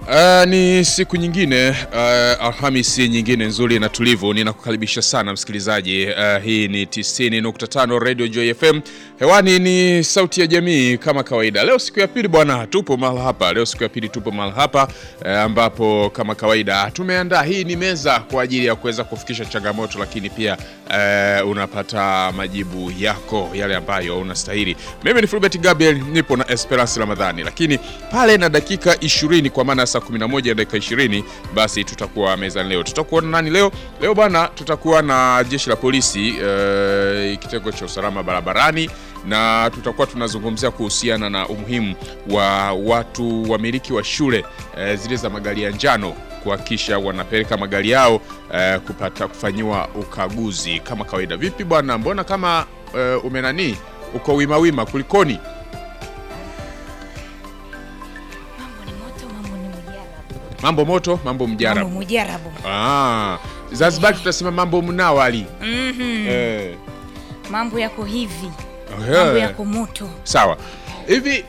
Uh, ni siku nyingine uh, Alhamisi nyingine nzuri na tulivu. Ninakukaribisha sana msikilizaji. Uh, hii ni 90.5 Radio Joy FM. Hewani ni sauti ya jamii kama kawaida. Leo siku ya pili bwana, tupo mahali hapa. Leo siku ya pili tupo mahali hapa uh, ambapo kama kawaida tumeandaa hii ni meza kwa ajili ya kuweza kufikisha changamoto, lakini pia uh, unapata majibu yako yale ambayo unastahili. Mimi ni Fulbert Gabriel, nipo na Esperance Ramadhani, lakini pale na dakika 20 kwa maana saa 11 na dakika 20 basi tutakuwa mezani leo. Tutakuwa na nani leo? Leo bwana, tutakuwa na jeshi la polisi uh, kitengo cha usalama barabarani na tutakuwa tunazungumzia kuhusiana na umuhimu wa watu wamiliki wa shule uh, zile za magari ya njano kuhakikisha wanapeleka magari yao uh, kupata kufanyiwa ukaguzi kama kawaida. Vipi bwana, mbona kama uh, umenani uko wima wima, kulikoni? Mambo ni moto, mambo ni mujarabu. Mambo moto, mambo mjarabu. Mambo mujarabu. Ah, Zanzibar tutasema mambo mnawali. Mhm. Eh. Mambo yako hivi. Eh. Mambo yako moto. Sawa. Hivi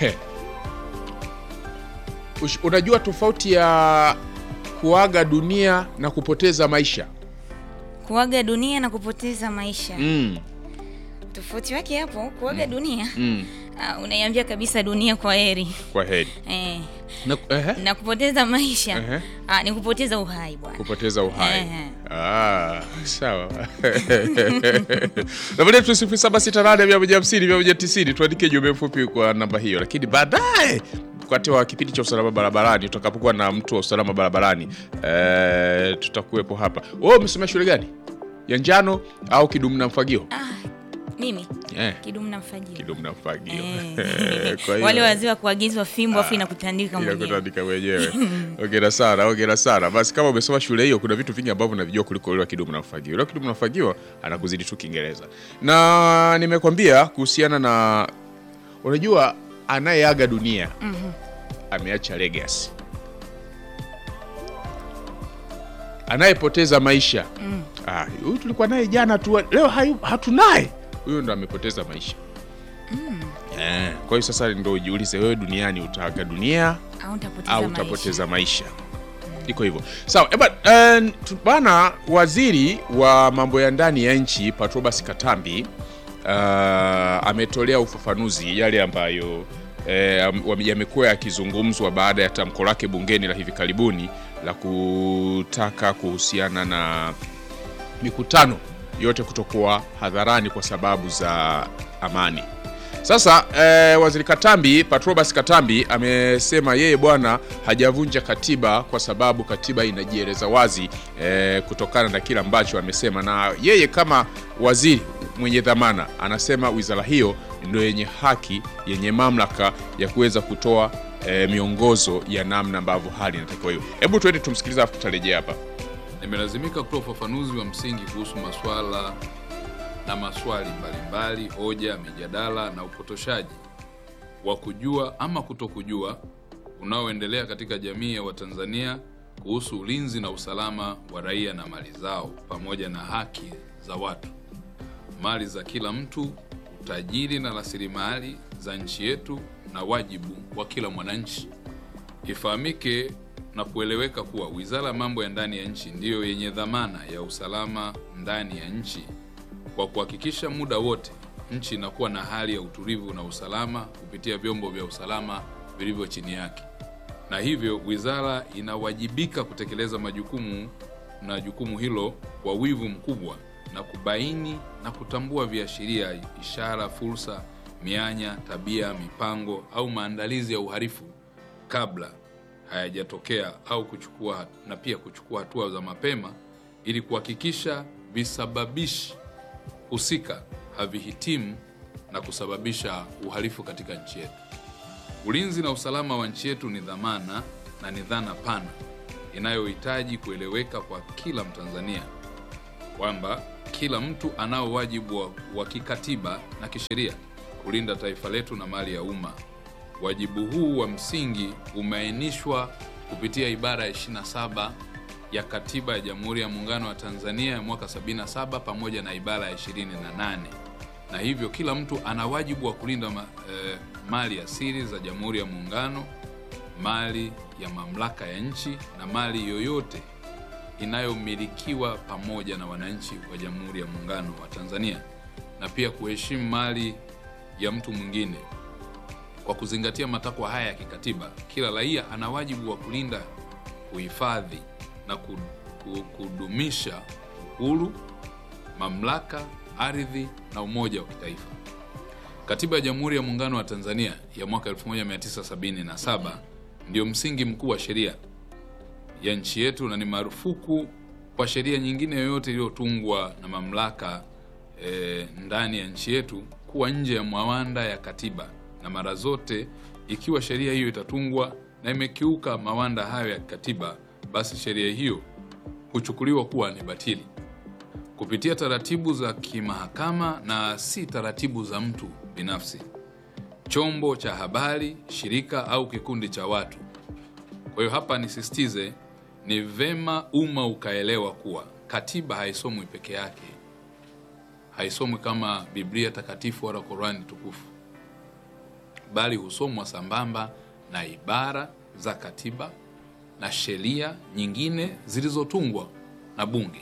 Ush- unajua tofauti ya kuaga dunia na kupoteza maisha? Kuaga dunia na kupoteza maisha. Mm. Tofauti wake hapo, kuaga dunia. Mm. Uh, unaiambia kabisa dunia kwa heri. Kwa heri. Eh. Na, ehe, Na kupoteza maisha. Ehe. Ah, ni kupoteza uhai bwana. kupoteza uhai. Ehe. Ah, sawa. Namba yetu sifuri saba sita nane mia moja hamsini mia moja tisini. Tuandike jumbe mfupi kwa namba hiyo, lakini baadaye wakati wa kipindi cha usalama barabarani, tutakapokuwa na mtu wa usalama barabarani eh, tutakuwepo hapa. Wewe umesomea shule gani? Ya njano au kidumu na mfagio? Ah, mimi Eh, kidumu na mfagio. kidumu na mfagio. Eh. Kwa hiyo- Wale wazee wa kuagizwa fimbo afu inakutandika Ila mwenyewe. kutandika mwenyewe. Ongera sana, ongera sana. Basi kama umesoma shule hiyo, kuna vitu vingi ambavyo unavijua kuliko yule wa kidumu na mfagio. Yule wa kidumu na mfagio anakuzidi tu Kiingereza. Na nimekwambia kuhusiana na unajua anayeaga dunia ameacha legacy. Anayepoteza maisha ah, huyu tulikuwa naye jana tu, leo hayu- hatunaye. Huyo ndo amepoteza maisha. Eh, kwa hiyo sasa ndo ujiulize wewe duniani utaaga dunia Au utapoteza au maisha. utapoteza maisha. Iko hivyo sawa. Eba, eh, tu- bana, waziri wa mambo ya ndani ya nchi Patrobas Katambi uh, ametolea ufafanuzi yale ambayo eh, am- wame- yamekuwa yakizungumzwa baada ya tamko lake bungeni la hivi karibuni la kutaka kuhusiana na mikutano yote kutokuwa hadharani kwa sababu za amani. Sasa eh, waziri Katambi, Patrobas Katambi amesema yeye bwana hajavunja katiba kwa sababu katiba inajieleza wazi eh, kutokana na kile ambacho amesema, na yeye kama waziri mwenye dhamana anasema wizara hiyo ndio yenye haki, yenye mamlaka ya kuweza kutoa eh, miongozo ya namna ambavyo hali inatakiwa hiyo. Hebu tuende tumsikilize, afu tutarejea hapa. Nimelazimika kutoa ufafanuzi wa msingi kuhusu maswala na maswali mbalimbali, hoja, mijadala na upotoshaji wa kujua ama kutokujua unaoendelea katika jamii ya Watanzania kuhusu ulinzi na usalama wa raia na mali zao pamoja na haki za watu, mali za kila mtu, utajiri na rasilimali za nchi yetu na wajibu wa kila mwananchi. Ifahamike na kueleweka kuwa Wizara ya Mambo ya Ndani ya Nchi ndiyo yenye dhamana ya usalama ndani ya nchi kwa kuhakikisha muda wote nchi inakuwa na hali ya utulivu na usalama kupitia vyombo vya usalama vilivyo chini yake. Na hivyo wizara inawajibika kutekeleza majukumu na jukumu hilo kwa wivu mkubwa na kubaini na kutambua viashiria, ishara, fursa, mianya, tabia, mipango au maandalizi ya uhalifu kabla hayajatokea au kuchukua na pia kuchukua hatua za mapema ili kuhakikisha visababishi husika havihitimu na kusababisha uhalifu katika nchi yetu. Ulinzi na usalama wa nchi yetu ni dhamana na ni dhana pana inayohitaji kueleweka kwa kila Mtanzania kwamba kila mtu anao wajibu wa, wa kikatiba na kisheria kulinda taifa letu na mali ya umma. Wajibu huu wa msingi umeainishwa kupitia ibara ya 27 ya Katiba ya Jamhuri ya Muungano wa Tanzania ya mwaka 77 pamoja na ibara ya 28 na hivyo kila mtu ana wajibu wa kulinda ma, eh, mali asili za Jamhuri ya Muungano mali ya mamlaka ya nchi na mali yoyote inayomilikiwa pamoja na wananchi wa Jamhuri ya Muungano wa Tanzania na pia kuheshimu mali ya mtu mwingine. Kwa kuzingatia matakwa haya ya kikatiba, kila raia ana wajibu wa kulinda, kuhifadhi na ku- ku- kudumisha uhuru, mamlaka, ardhi na umoja wa kitaifa. Katiba ya Jamhuri ya Muungano wa Tanzania ya mwaka 1977 ndio msingi mkuu wa sheria ya nchi yetu na ni marufuku kwa sheria nyingine yoyote iliyotungwa na mamlaka e, ndani ya nchi yetu kuwa nje ya mawanda ya katiba, na mara zote ikiwa sheria hiyo itatungwa na imekiuka mawanda hayo ya katiba, basi sheria hiyo huchukuliwa kuwa ni batili kupitia taratibu za kimahakama na si taratibu za mtu binafsi, chombo cha habari, shirika au kikundi cha watu. Kwa hiyo hapa nisisitize, ni vema umma ukaelewa kuwa katiba haisomwi peke yake, haisomwi kama Biblia takatifu wala Qurani tukufu, bali husomwa sambamba na ibara za katiba na sheria nyingine zilizotungwa na Bunge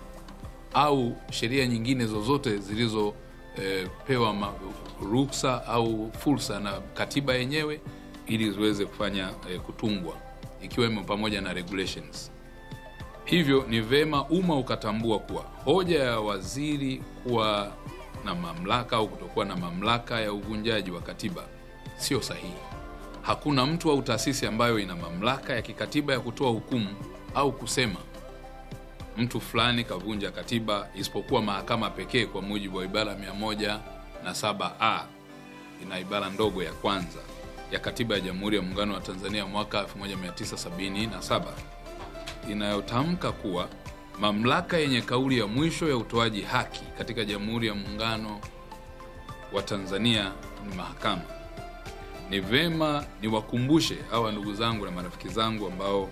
au sheria nyingine zozote zilizopewa ma ruksa au fursa na katiba yenyewe ili ziweze kufanya eh, kutungwa ikiwemo pamoja na regulations. Hivyo ni vema umma ukatambua kuwa hoja ya waziri kuwa na mamlaka au kutokuwa na mamlaka ya uvunjaji wa katiba sio sahihi. Hakuna mtu au taasisi ambayo ina mamlaka ya kikatiba ya kutoa hukumu au kusema mtu fulani kavunja katiba isipokuwa mahakama pekee kwa mujibu wa ibara mia moja na saba a ina ibara ndogo ya kwanza ya katiba ya Jamhuri ya Muungano wa Tanzania mwaka 1977 inayotamka kuwa mamlaka yenye kauli ya mwisho ya utoaji haki katika Jamhuri ya Muungano wa Tanzania ni mahakama. Ni vema niwakumbushe hawa ndugu zangu na marafiki zangu ambao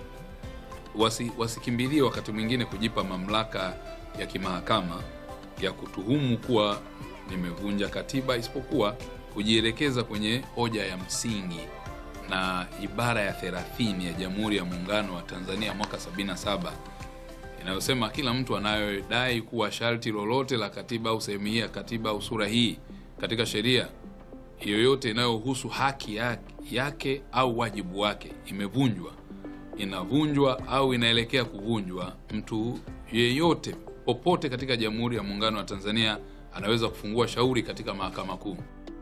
wasi, wasikimbilie wakati mwingine kujipa mamlaka ya kimahakama ya kutuhumu kuwa nimevunja katiba, isipokuwa kujielekeza kwenye hoja ya msingi na ibara ya 30 ya Jamhuri ya Muungano wa Tanzania mwaka 77 inayosema kila mtu anayodai kuwa sharti lolote la katiba au sehemu hii ya katiba au sura hii katika sheria yoyote inayohusu haki yake, yake au wajibu wake imevunjwa inavunjwa au inaelekea kuvunjwa, mtu yeyote popote katika Jamhuri ya Muungano wa Tanzania anaweza kufungua shauri katika Mahakama Kuu.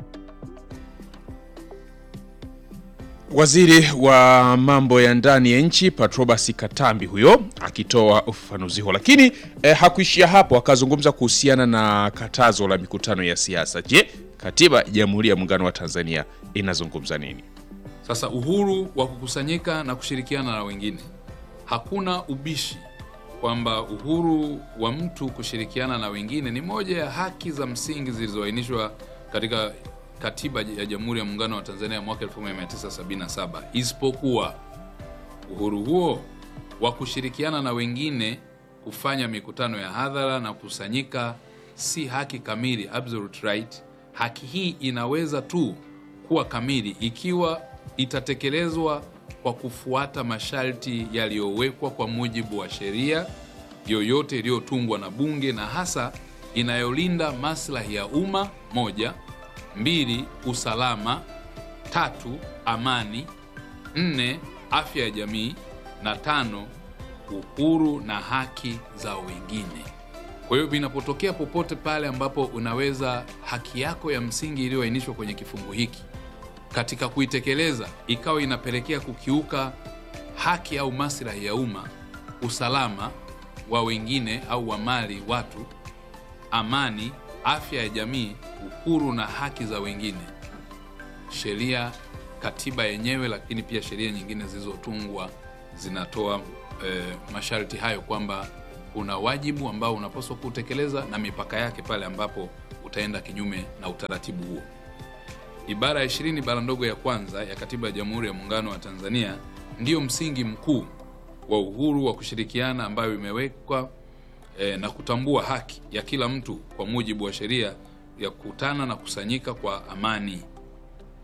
Waziri wa mambo ya ndani ya nchi Patrobas Katambi huyo akitoa ufafanuzi huo, lakini eh, hakuishia hapo, akazungumza kuhusiana na katazo la mikutano ya siasa. Je, katiba ya Jamhuri ya Muungano wa Tanzania inazungumza nini? Sasa uhuru wa kukusanyika na kushirikiana na wengine, hakuna ubishi kwamba uhuru wa mtu kushirikiana na wengine ni moja ya haki za msingi zilizoainishwa katika katiba ya Jamhuri ya Muungano wa Tanzania mwaka 1977, isipokuwa uhuru huo wa kushirikiana na wengine kufanya mikutano ya hadhara na kukusanyika si haki kamili, absolute right. Haki hii inaweza tu kuwa kamili ikiwa itatekelezwa kwa kufuata masharti yaliyowekwa kwa mujibu wa sheria yoyote iliyotungwa na Bunge na hasa inayolinda maslahi ya umma moja, mbili, usalama, tatu, amani, nne, afya ya jamii na tano, uhuru na haki za wengine. Kwa hiyo vinapotokea popote pale ambapo unaweza haki yako ya msingi iliyoainishwa kwenye kifungu hiki katika kuitekeleza ikawa inapelekea kukiuka haki au maslahi ya umma, usalama wa wengine au wa mali watu, amani, afya ya jamii, uhuru na haki za wengine, sheria, katiba yenyewe, lakini pia sheria nyingine zilizotungwa zinatoa e, masharti hayo kwamba kuna wajibu ambao unapaswa kutekeleza na mipaka yake pale ambapo utaenda kinyume na utaratibu huo. Ibara ya ishirini bara ndogo ya kwanza ya Katiba ya Jamhuri ya Muungano wa Tanzania ndiyo msingi mkuu wa uhuru wa kushirikiana ambayo imewekwa eh, na kutambua haki ya kila mtu kwa mujibu wa sheria ya kukutana na kusanyika kwa amani,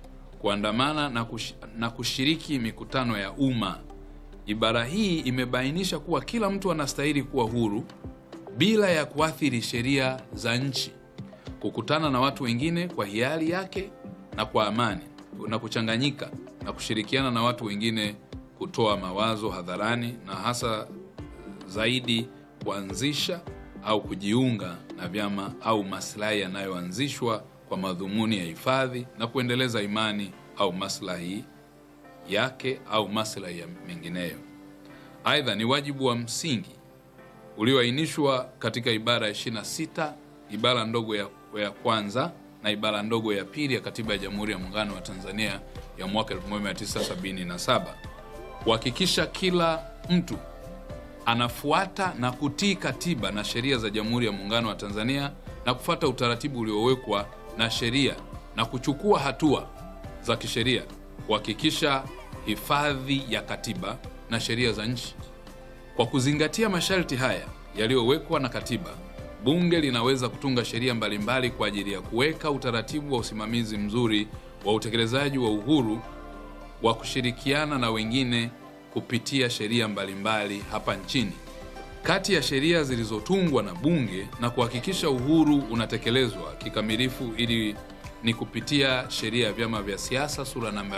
kuandamana na, kush, na kushiriki mikutano ya umma. Ibara hii imebainisha kuwa kila mtu anastahili kuwa huru bila ya kuathiri sheria za nchi, kukutana na watu wengine kwa hiari yake na kwa amani na kuchanganyika na kushirikiana na watu wengine kutoa mawazo hadharani na hasa zaidi kuanzisha au kujiunga na vyama au maslahi yanayoanzishwa kwa madhumuni ya hifadhi na kuendeleza imani au maslahi yake au maslahi ya mengineyo. Aidha, ni wajibu wa msingi ulioainishwa katika ibara ya 26 ibara ndogo ya, ya kwanza na ibara ndogo ya pili ya Katiba ya Jamhuri ya Muungano wa Tanzania ya mwaka 1977 kuhakikisha kila mtu anafuata na kutii katiba na sheria za Jamhuri ya Muungano wa Tanzania na kufuata utaratibu uliowekwa na sheria na kuchukua hatua za kisheria kuhakikisha hifadhi ya katiba na sheria za nchi. Kwa kuzingatia masharti haya yaliyowekwa na katiba, bunge linaweza kutunga sheria mbalimbali kwa ajili ya kuweka utaratibu wa usimamizi mzuri wa utekelezaji wa uhuru wa kushirikiana na wengine kupitia sheria mbalimbali hapa nchini. Kati ya sheria zilizotungwa na bunge na kuhakikisha uhuru unatekelezwa kikamilifu ili ni kupitia sheria ya vyama vya siasa sura namba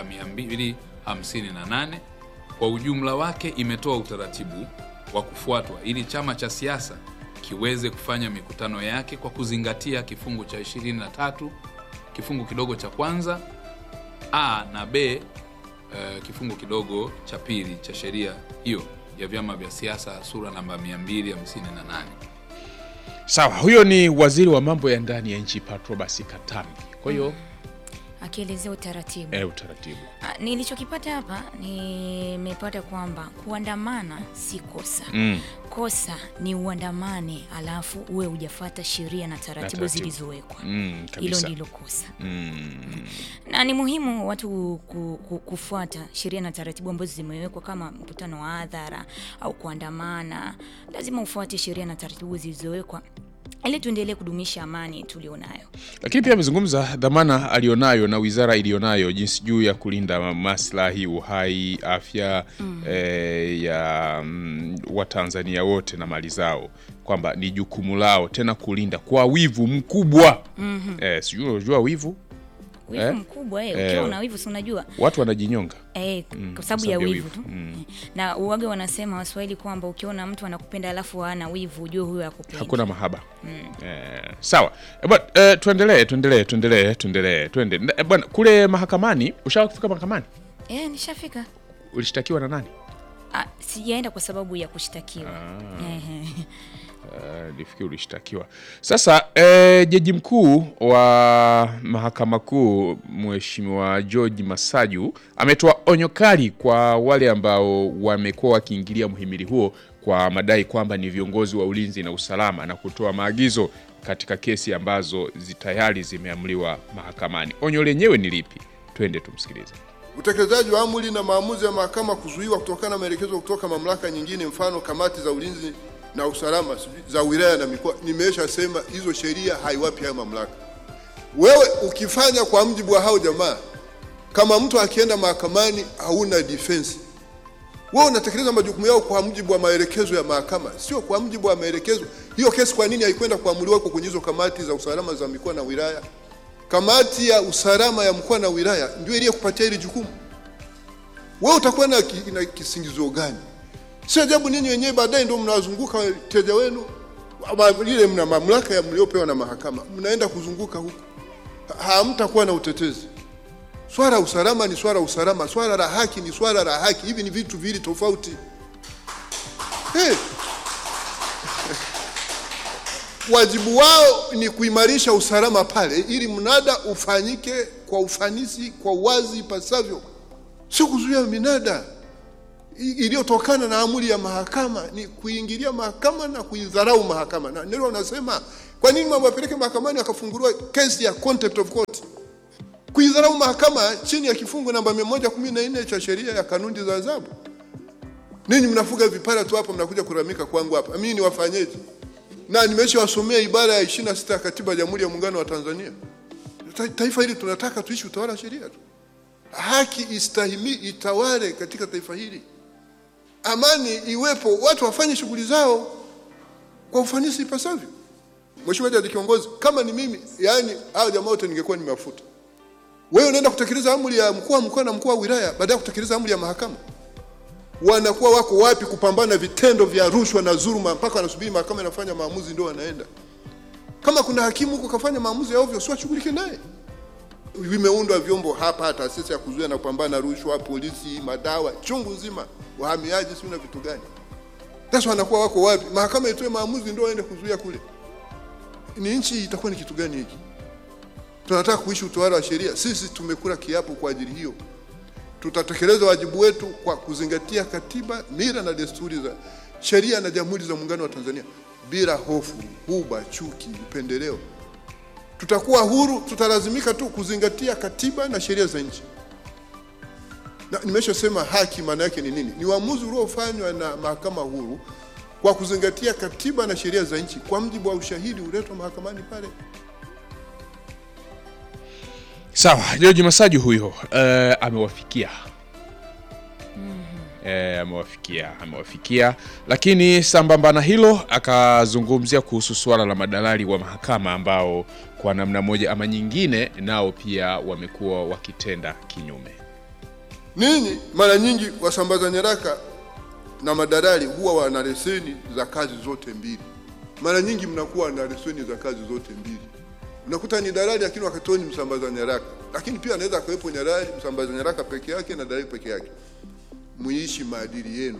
258. Kwa ujumla wake imetoa utaratibu wa kufuatwa ili chama cha siasa kiweze kufanya mikutano yake kwa kuzingatia kifungu cha 23 kifungu kidogo cha kwanza a na b uh, kifungu kidogo cha pili cha sheria hiyo ya vyama vya siasa sura namba 258. Sawa, huyo ni waziri wa mambo ya ndani ya nchi Patrobas Katambi. Kwa hiyo akielezea utaratibu eh, utaratibu Ah, nilichokipata hapa nimepata kwamba kuandamana si kosa mm. kosa ni uandamane alafu uwe hujafata sheria na taratibu taratibu. zilizowekwa Mm, hilo kabisa. ndilo kosa Mm. na ni muhimu watu ku, ku, kufuata sheria na taratibu ambazo zimewekwa kama mkutano wa hadhara au kuandamana lazima ufuate sheria na taratibu zilizowekwa ili tuendelee kudumisha amani tulionayo Lakini pia amezungumza dhamana alionayo na wizara iliyonayo jinsi juu ya kulinda maslahi, uhai, afya eh, ya mm, Watanzania wote na mali zao, kwamba ni jukumu lao tena kulinda kwa wivu mkubwa. Eh, sijui unajua wivu, wivu Eh? mkubwa eh, Eh. ukiwa una wivu si unajua watu wanajinyonga. Eh, kwa sababu sababu ya ya wivu wivu. tu na uwage wanasema waswahili kwamba ukiona mtu anakupenda alafu hana wivu ujue huyo akupendi hakuna mahaba eh, sawa Eh, bwana eh, tuendelee tuendelee tuendelee tuendelee twende Eh, bwana kule mahakamani ushawahi kufika mahakamani eh, nishafika ulishtakiwa na nani ah, sijaenda kwa sababu ya kushtakiwa Ehe. Eh, nifikiri ulishtakiwa sasa eh, jaji mkuu wa mahakama kuu mheshimiwa george masaju ametoa onyo kali kwa wale ambao wamekuwa wakiingilia mhimili huo kwa madai kwamba ni viongozi wa ulinzi na usalama na kutoa maagizo katika kesi ambazo zi- tayari zimeamliwa mahakamani onyo lenyewe ni lipi twende tumsikilize Utekelezaji wa amri na maamuzi ya mahakama kuzuiwa kutokana na maelekezo kutoka mamlaka nyingine, mfano kamati za ulinzi na usalama sijui za wilaya na mikoa. Nimesha sema hizo sheria haiwapi hayo mamlaka. Wewe ukifanya kwa mjibu wa hao jamaa, kama mtu akienda mahakamani hauna defense, wewe unatekeleza majukumu yao kwa mujibu wa maelekezo ya mahakama, sio kwa mujibu wa maelekezo. Hiyo kesi kwa nini haikwenda kuamuliwa kwa kwenye hizo kamati za usalama za mikoa na wilaya? Kamati ya usalama ya mkoa na wilaya ndio iliyokupatia hili jukumu. Wewe utakuwa na, ki, na kisingizio gani? Si ajabu ninyi wenyewe baadaye ndio mnawazunguka wateja wenu, ama ile mna mamlaka ya mliopewa na mahakama, mnaenda kuzunguka huko, Ha- hamtakuwa na utetezi. Swala la usalama ni swala la usalama, swala la haki ni swala la haki. Hivi ni vitu viwili tofauti. Hey. Wajibu wao ni kuimarisha usalama pale, ili mnada ufanyike kwa ufanisi, kwa uwazi ipasavyo, sio kuzuia minada i- iliyotokana na amri ya mahakama. Ni kuingilia mahakama na kuidharau mahakama, na ndio wanasema kwa nini mambo yapeleke mahakamani akafunguliwa kesi ya contempt of court kuidharau mahakama chini ya kifungu namba 114 cha sheria ya kanuni za adhabu. Ninyi mnafuga vipara tu hapa, mnakuja kuramika kwangu hapa, mimi niwafanyeje? Na nimeshawasomea ibara ya 26 ya katiba ya Jamhuri ya Muungano wa Tanzania. Ta- Taifa hili tunataka tuishi utawala wa sheria tu. haki istahimi itawale katika taifa hili, amani iwepo, watu wafanye shughuli zao kwa ufanisi ipasavyo. Mheshimiwa Jaji Kiongozi, kama ni mimi, yani hao jamaa wote ningekuwa nimewafuta. Wewe unaenda kutekeleza amri ya mkuu wa mkoa na mkuu wa wilaya baada ya kutekeleza amri ya mahakama. Wanakuwa wako wapi kupambana na vitendo vya rushwa na dhuluma mpaka wanasubiri mahakama inafanya maamuzi ndio wanaenda? Kama kuna hakimu huko kafanya maamuzi ya ovyo, si washughulike naye. Vimeundwa vyombo hapa, taasisi ya kuzuia na kupambana na rushwa, polisi, madawa, chungu nzima, wahamiaji, si na vitu gani? Sasa wanakuwa wako wapi? Mahakama itoe maamuzi ndio waende kuzuia kule. Ni nchi itakuwa ni kitu gani hiki? Tunataka kuishi utawala wa sheria. Sisi tumekula kiapo kwa ajili hiyo. Tutatekeleza wajibu wetu kwa kuzingatia katiba, mila na desturi za sheria na Jamhuri za Muungano wa Tanzania bila hofu, huba, chuki, upendeleo. Tutakuwa huru, tutalazimika tu kuzingatia katiba na sheria za nchi. Na nimeshasema haki maana yake ni nini? Ni uamuzi uliofanywa na mahakama huru kwa kuzingatia katiba na sheria za nchi kwa mujibu wa ushahidi uletwa mahakamani pale. Sawa, George Masaju huyo eh, amewafikia eh, amewafikia amewafikia, lakini sambamba na hilo akazungumzia kuhusu suala la madalali wa mahakama ambao kwa namna moja ama nyingine nao pia wamekuwa wakitenda kinyume. Ninyi mara nyingi wasambaza nyaraka na madalali huwa wana leseni za kazi zote mbili. Mara nyingi mnakuwa na leseni za kazi zote mbili. Unakuta ni dalali lakini wakati huo ni msambaza nyaraka, lakini pia anaweza akawepo nyarali msambaza nyaraka peke yake na dalali peke yake. Muishi maadili yenu.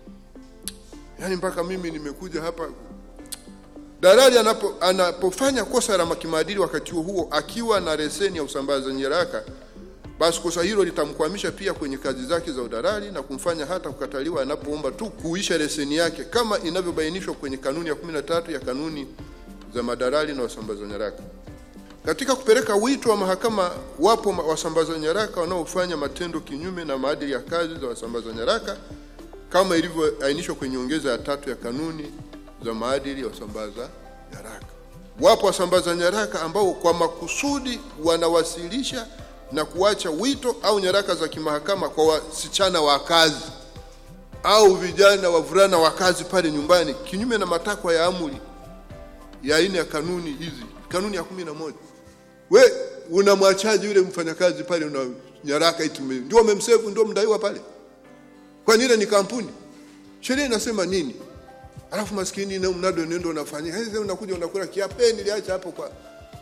Yaani mpaka mimi nimekuja hapa dalali anapo, anapofanya kosa la kimaadili wakati huo huo akiwa na leseni ya usambaza nyaraka basi kosa hilo litamkwamisha pia kwenye kazi zake za udalali na kumfanya hata kukataliwa anapoomba tu kuisha leseni yake kama inavyobainishwa kwenye kanuni ya 13 ya kanuni za madalali na wasambaza nyaraka. Katika kupeleka wito wa mahakama, wapo ma- wasambaza nyaraka wanaofanya matendo kinyume na maadili ya kazi za wasambaza nyaraka kama ilivyoainishwa kwenye ongeza ya tatu ya kanuni za maadili ya wasambaza nyaraka. Wapo wasambaza nyaraka ambao kwa makusudi wanawasilisha na kuacha wito au nyaraka za kimahakama kwa wasichana wa kazi au vijana wavulana wa kazi pale nyumbani kinyume na matakwa ya amri ya aina ya kanuni hizi, kanuni ya kumi na moja. We unamwachaji yule mfanyakazi pale, una nyaraka iti ume- ndio umemsevu, ndio mdaiwa pale, kwani ile ni kampuni? Sheria inasema nini? Alafu maskini na mnado nendo unafanyia hizi, unakuja unakula kiapo, eh, niliacha hapo kwa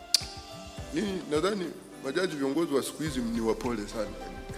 nini? Nadhani majaji viongozi wa siku hizi ni wapole sana.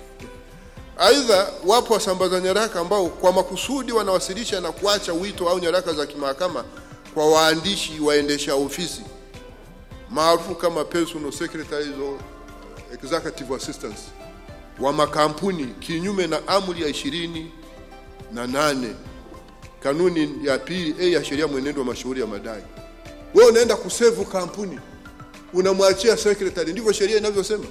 Aidha, wapo wasambaza nyaraka ambao kwa makusudi wanawasilisha na kuacha wito au nyaraka za kimahakama kwa waandishi waendesha ofisi maarufu kama personal secretaries or executive assistants wa makampuni kinyume na amri ya ishirini na nane kanuni ya pili a ya sheria mwenendo wa mashauri ya madai. Wewe unaenda kusevu kampuni unamwachia secretary, ndivyo sheria inavyosema.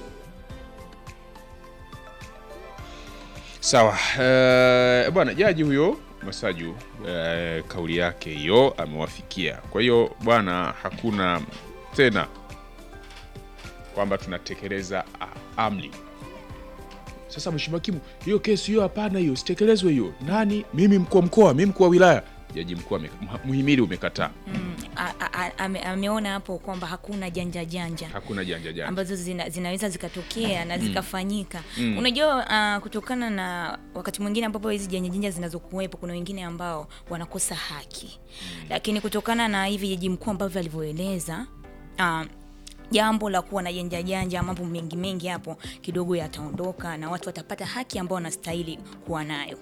Sawa eh, bwana jaji huyo Masaju eh, kauli yake hiyo amewafikia. Kwa hiyo bwana, hakuna tena kwamba tunatekeleza a- amri. Sasa mheshimiwa hakimu, hiyo kesi hiyo hapana, hiyo sitekelezwe hiyo. Nani? Mimi mkuu wa mkoa, mimi mkuu wa wilaya. Jaji mkuu ame- mha- muhimili umekataa, A- a- a- ame- ameona hapo kwamba hakuna janja janja hakuna janja janja. ambazo zina, zinaweza zikatokea na zikafanyika. Unajua uh, kutokana na wakati mwingine ambapo hizi janja janja zinazokuwepo, kuna wengine ambao wanakosa haki, lakini kutokana na hivi jaji mkuu ambavyo alivyoeleza uh, jambo la kuwa na janja janja, mambo mengi mengi hapo kidogo yataondoka na watu watapata haki ambao wanastahili kuwa nayo.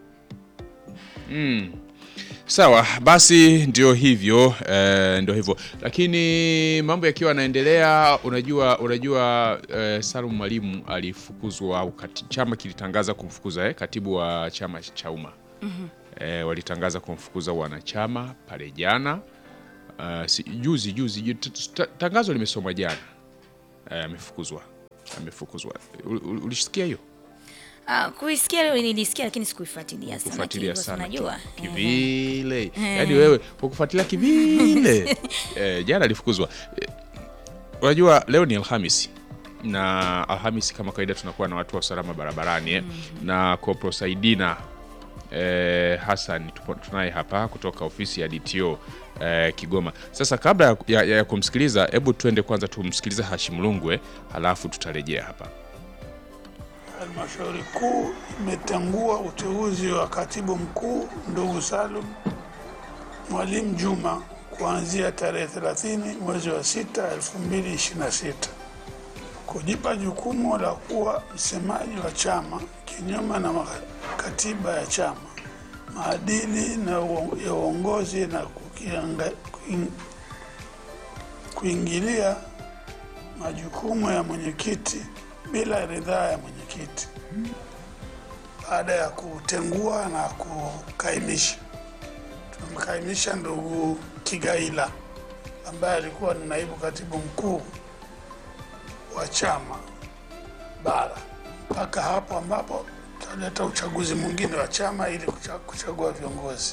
Sawa basi, ndio hivyo eh, ndio hivyo, lakini mambo yakiwa yanaendelea, unajua unajua eh, Salum Mwalimu alifukuzwa au kati, chama kilitangaza kumfukuza eh, katibu wa chama cha umma eh, walitangaza kumfukuza wanachama pale jana uh, si, juzi juzi ju- t- t- tangazo limesomwa jana eh, amefukuzwa amefukuzwa. Ul- ul- Ulisikia hiyo? Uh, kuisikia leo nilisikia, lakini sikuifuatilia sana. kufuatilia kihivyo, sana unajua ki- kivile yaani wewe kwa kufuatilia kivile eh, jana alifukuzwa Eh, unajua leo ni alhamisi na Alhamisi kama kawaida tunakuwa na watu wa usalama barabarani eh, na Kopro Saidina eh, Hassan tupo- tunaye hapa kutoka ofisi ya DTO eh, Kigoma. Sasa kabla ya, ya, ya kumsikiliza, hebu tuende kwanza tumsikilize Hashim Lungwe, halafu tutarejea hapa. Halmashauri kuu imetangua uteuzi wa katibu mkuu ndugu Salum Mwalimu Juma kuanzia tarehe 30 mwezi wa 6 2026 kujipa jukumu la kuwa msemaji wa chama kinyume na maka- katiba ya chama, maadili na uo- ya uongozi na kukianga- kuing- kuingilia majukumu ya mwenyekiti bila ridhaa ya mwenyekiti baada ya kutengua na kukaimisha. Tumemkaimisha ndugu Kigaila ambaye alikuwa ni naibu katibu mkuu wa chama bara mpaka hapo ambapo tutaleta uchaguzi mwingine wa chama ili kucha- kuchagua viongozi.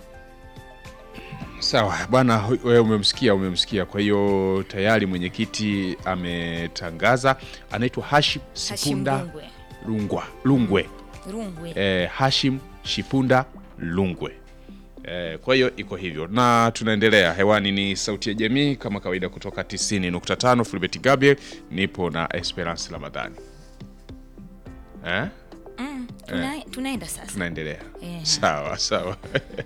Sawa bwana, hu- wewe umemsikia, umemsikia. Kwa hiyo tayari mwenyekiti ametangaza, anaitwa Hashim Hashim Sipunda Lungwe. Lungwa Lungwe Rungwe. eh, Hashim Shipunda Lungwe. Eh, kwa hiyo iko hivyo na tunaendelea hewani. Ni sauti ya jamii kama kawaida kutoka 90.5 Fulbert Gabriel, nipo na Esperance Ramadhani eh? Mm, tuna, tunaenda sasa. tunaendelea Eh. sawa sawa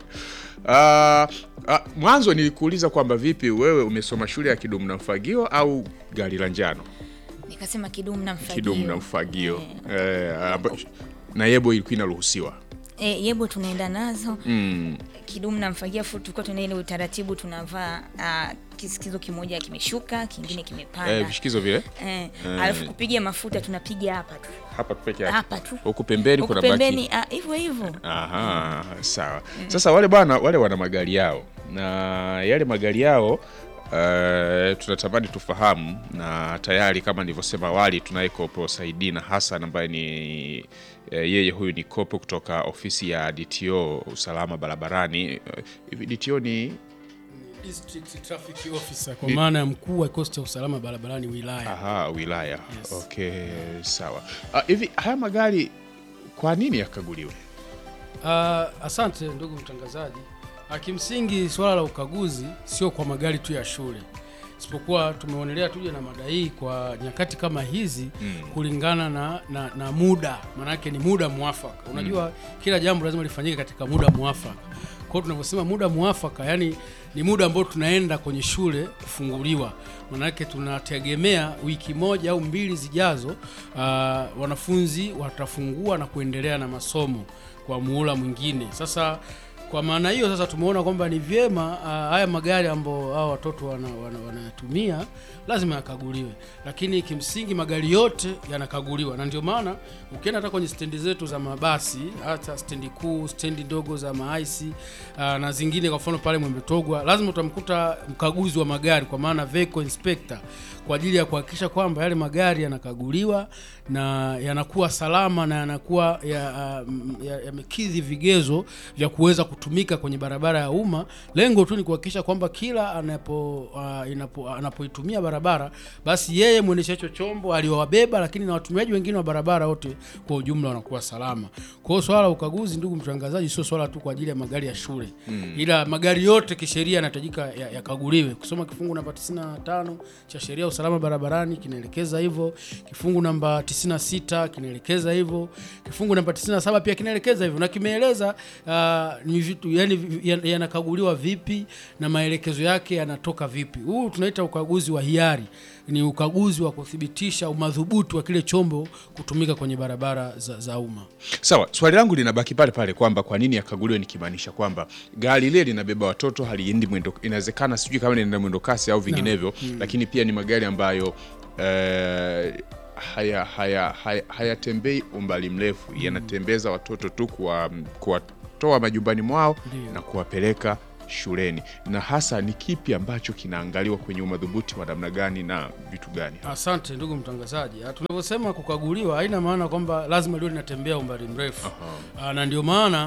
Ah, ah, mwanzo nilikuuliza kwamba vipi wewe umesoma shule ya kidumu na mfagio au gari la njano Nikasema kidumu na mfagio. kidumu na mfagio eh, amba- na yebo ilikuwa inaruhusiwa Eh, yebo tunaenda nazo mm. kidumu na mfagia fu tulikuwa tuna ile utaratibu tunavaa ah, kisikizo kimoja kimeshuka kingine kimepanda eh, vishikizo vile eh, alafu kupiga mafuta tunapiga hapa tu hapa tu peke yake hapa tu huku pembeni Huku kuna pembeni baki ah, hivyo hivyo Aha, sawa. Sasa wale bwana wale wana magari yao na yale magari yao uh, tunatamani tufahamu, na tayari kama nilivyosema awali tunaye Kopo Saidina Hassan ambaye ni eh, yeye huyu ni kopo kutoka ofisi ya DTO usalama barabarani. Eh, Hivi DTO ni District Traffic Officer kwa maana ya mkuu wa kikosi cha usalama barabarani wilaya. aha, wilaya. Yes. Okay, sawa. Ah, Hivi haya magari kwa nini yakaguliwe? Ah, asante ndugu mtangazaji. Ah, kimsingi swala la ukaguzi sio kwa magari tu ya shule, isipokuwa tumeonelea tuje na mada hii kwa nyakati kama hizi kulingana na, na, na muda, maanake ni muda mwafaka. Unajua kila jambo lazima lifanyike katika muda mwafaka. Kwa hiyo tunavyosema muda mwafaka, yani ni muda ambao tunaenda kwenye shule kufunguliwa, maanake tunategemea wiki moja au mbili zijazo, ah, wanafunzi watafungua na kuendelea na masomo kwa muhula mwingine. Sasa kwa maana hiyo sasa tumeona kwamba ni vyema uh, haya magari ambao hao watoto wanayatumia wana, wanayatumia lazima yakaguliwe, lakini kimsingi magari yote yanakaguliwa, na ndio maana ukienda hata kwenye stendi zetu za mabasi, hata stendi kuu, stendi ndogo za maaisi uh, na zingine, kwa mfano pale Mwembetogwa, lazima utamkuta mkaguzi wa magari, kwa maana vehicle inspector, kwa ajili ya kuhakikisha kwamba yale magari yanakaguliwa na yanakuwa salama na yanakuwa yamekidhi ya, yamekidhi vigezo vya kuweza kutumika kwenye barabara ya umma. Lengo tu ni kuhakikisha kwamba kila anapo uh, inapo, anapoitumia barabara basi yeye mwendesha hicho chombo aliowabeba, lakini na watumiaji wengine wa barabara wote kwa ujumla wanakuwa salama. Kwa hiyo swala la ukaguzi, ndugu mtangazaji, sio swala tu kwa ajili ya magari ya shule mm. ila magari yote kisheria yanahitajika yakaguliwe. Ya kusoma kifungu namba 95 cha sheria ya usalama barabarani kinaelekeza hivyo, kifungu namba 96 kinaelekeza hivyo, kifungu namba 97 pia kinaelekeza hivyo, na kimeeleza uh, ni vitu yani yanakaguliwa vipi na maelekezo yake yanatoka vipi. Huu tunaita ukaguzi wa hiari, ni ukaguzi wa kuthibitisha umadhubuti wa kile chombo kutumika kwenye barabara za, za umma. Sawa, swali langu linabaki pale pale kwamba kwa nini yakaguliwe, nikimaanisha kwamba gari lile linabeba watoto haliendi mwendo, inawezekana sijui kama linaenda mwendo kasi au vinginevyo, lakini pia ni magari ambayo eh, haya haya haya hayatembei umbali mrefu, yanatembeza watoto tu kuwa kuwatoa majumbani mwao Ndiyo. na kuwapeleka shuleni, na hasa ni kipi ambacho kinaangaliwa kwenye umadhubuti wa namna gani na vitu gani? Asante ndugu mtangazaji. Ah, Tunavyosema kukaguliwa haina maana kwamba lazima liwe linatembea umbali mrefu. Ah, na ndio maana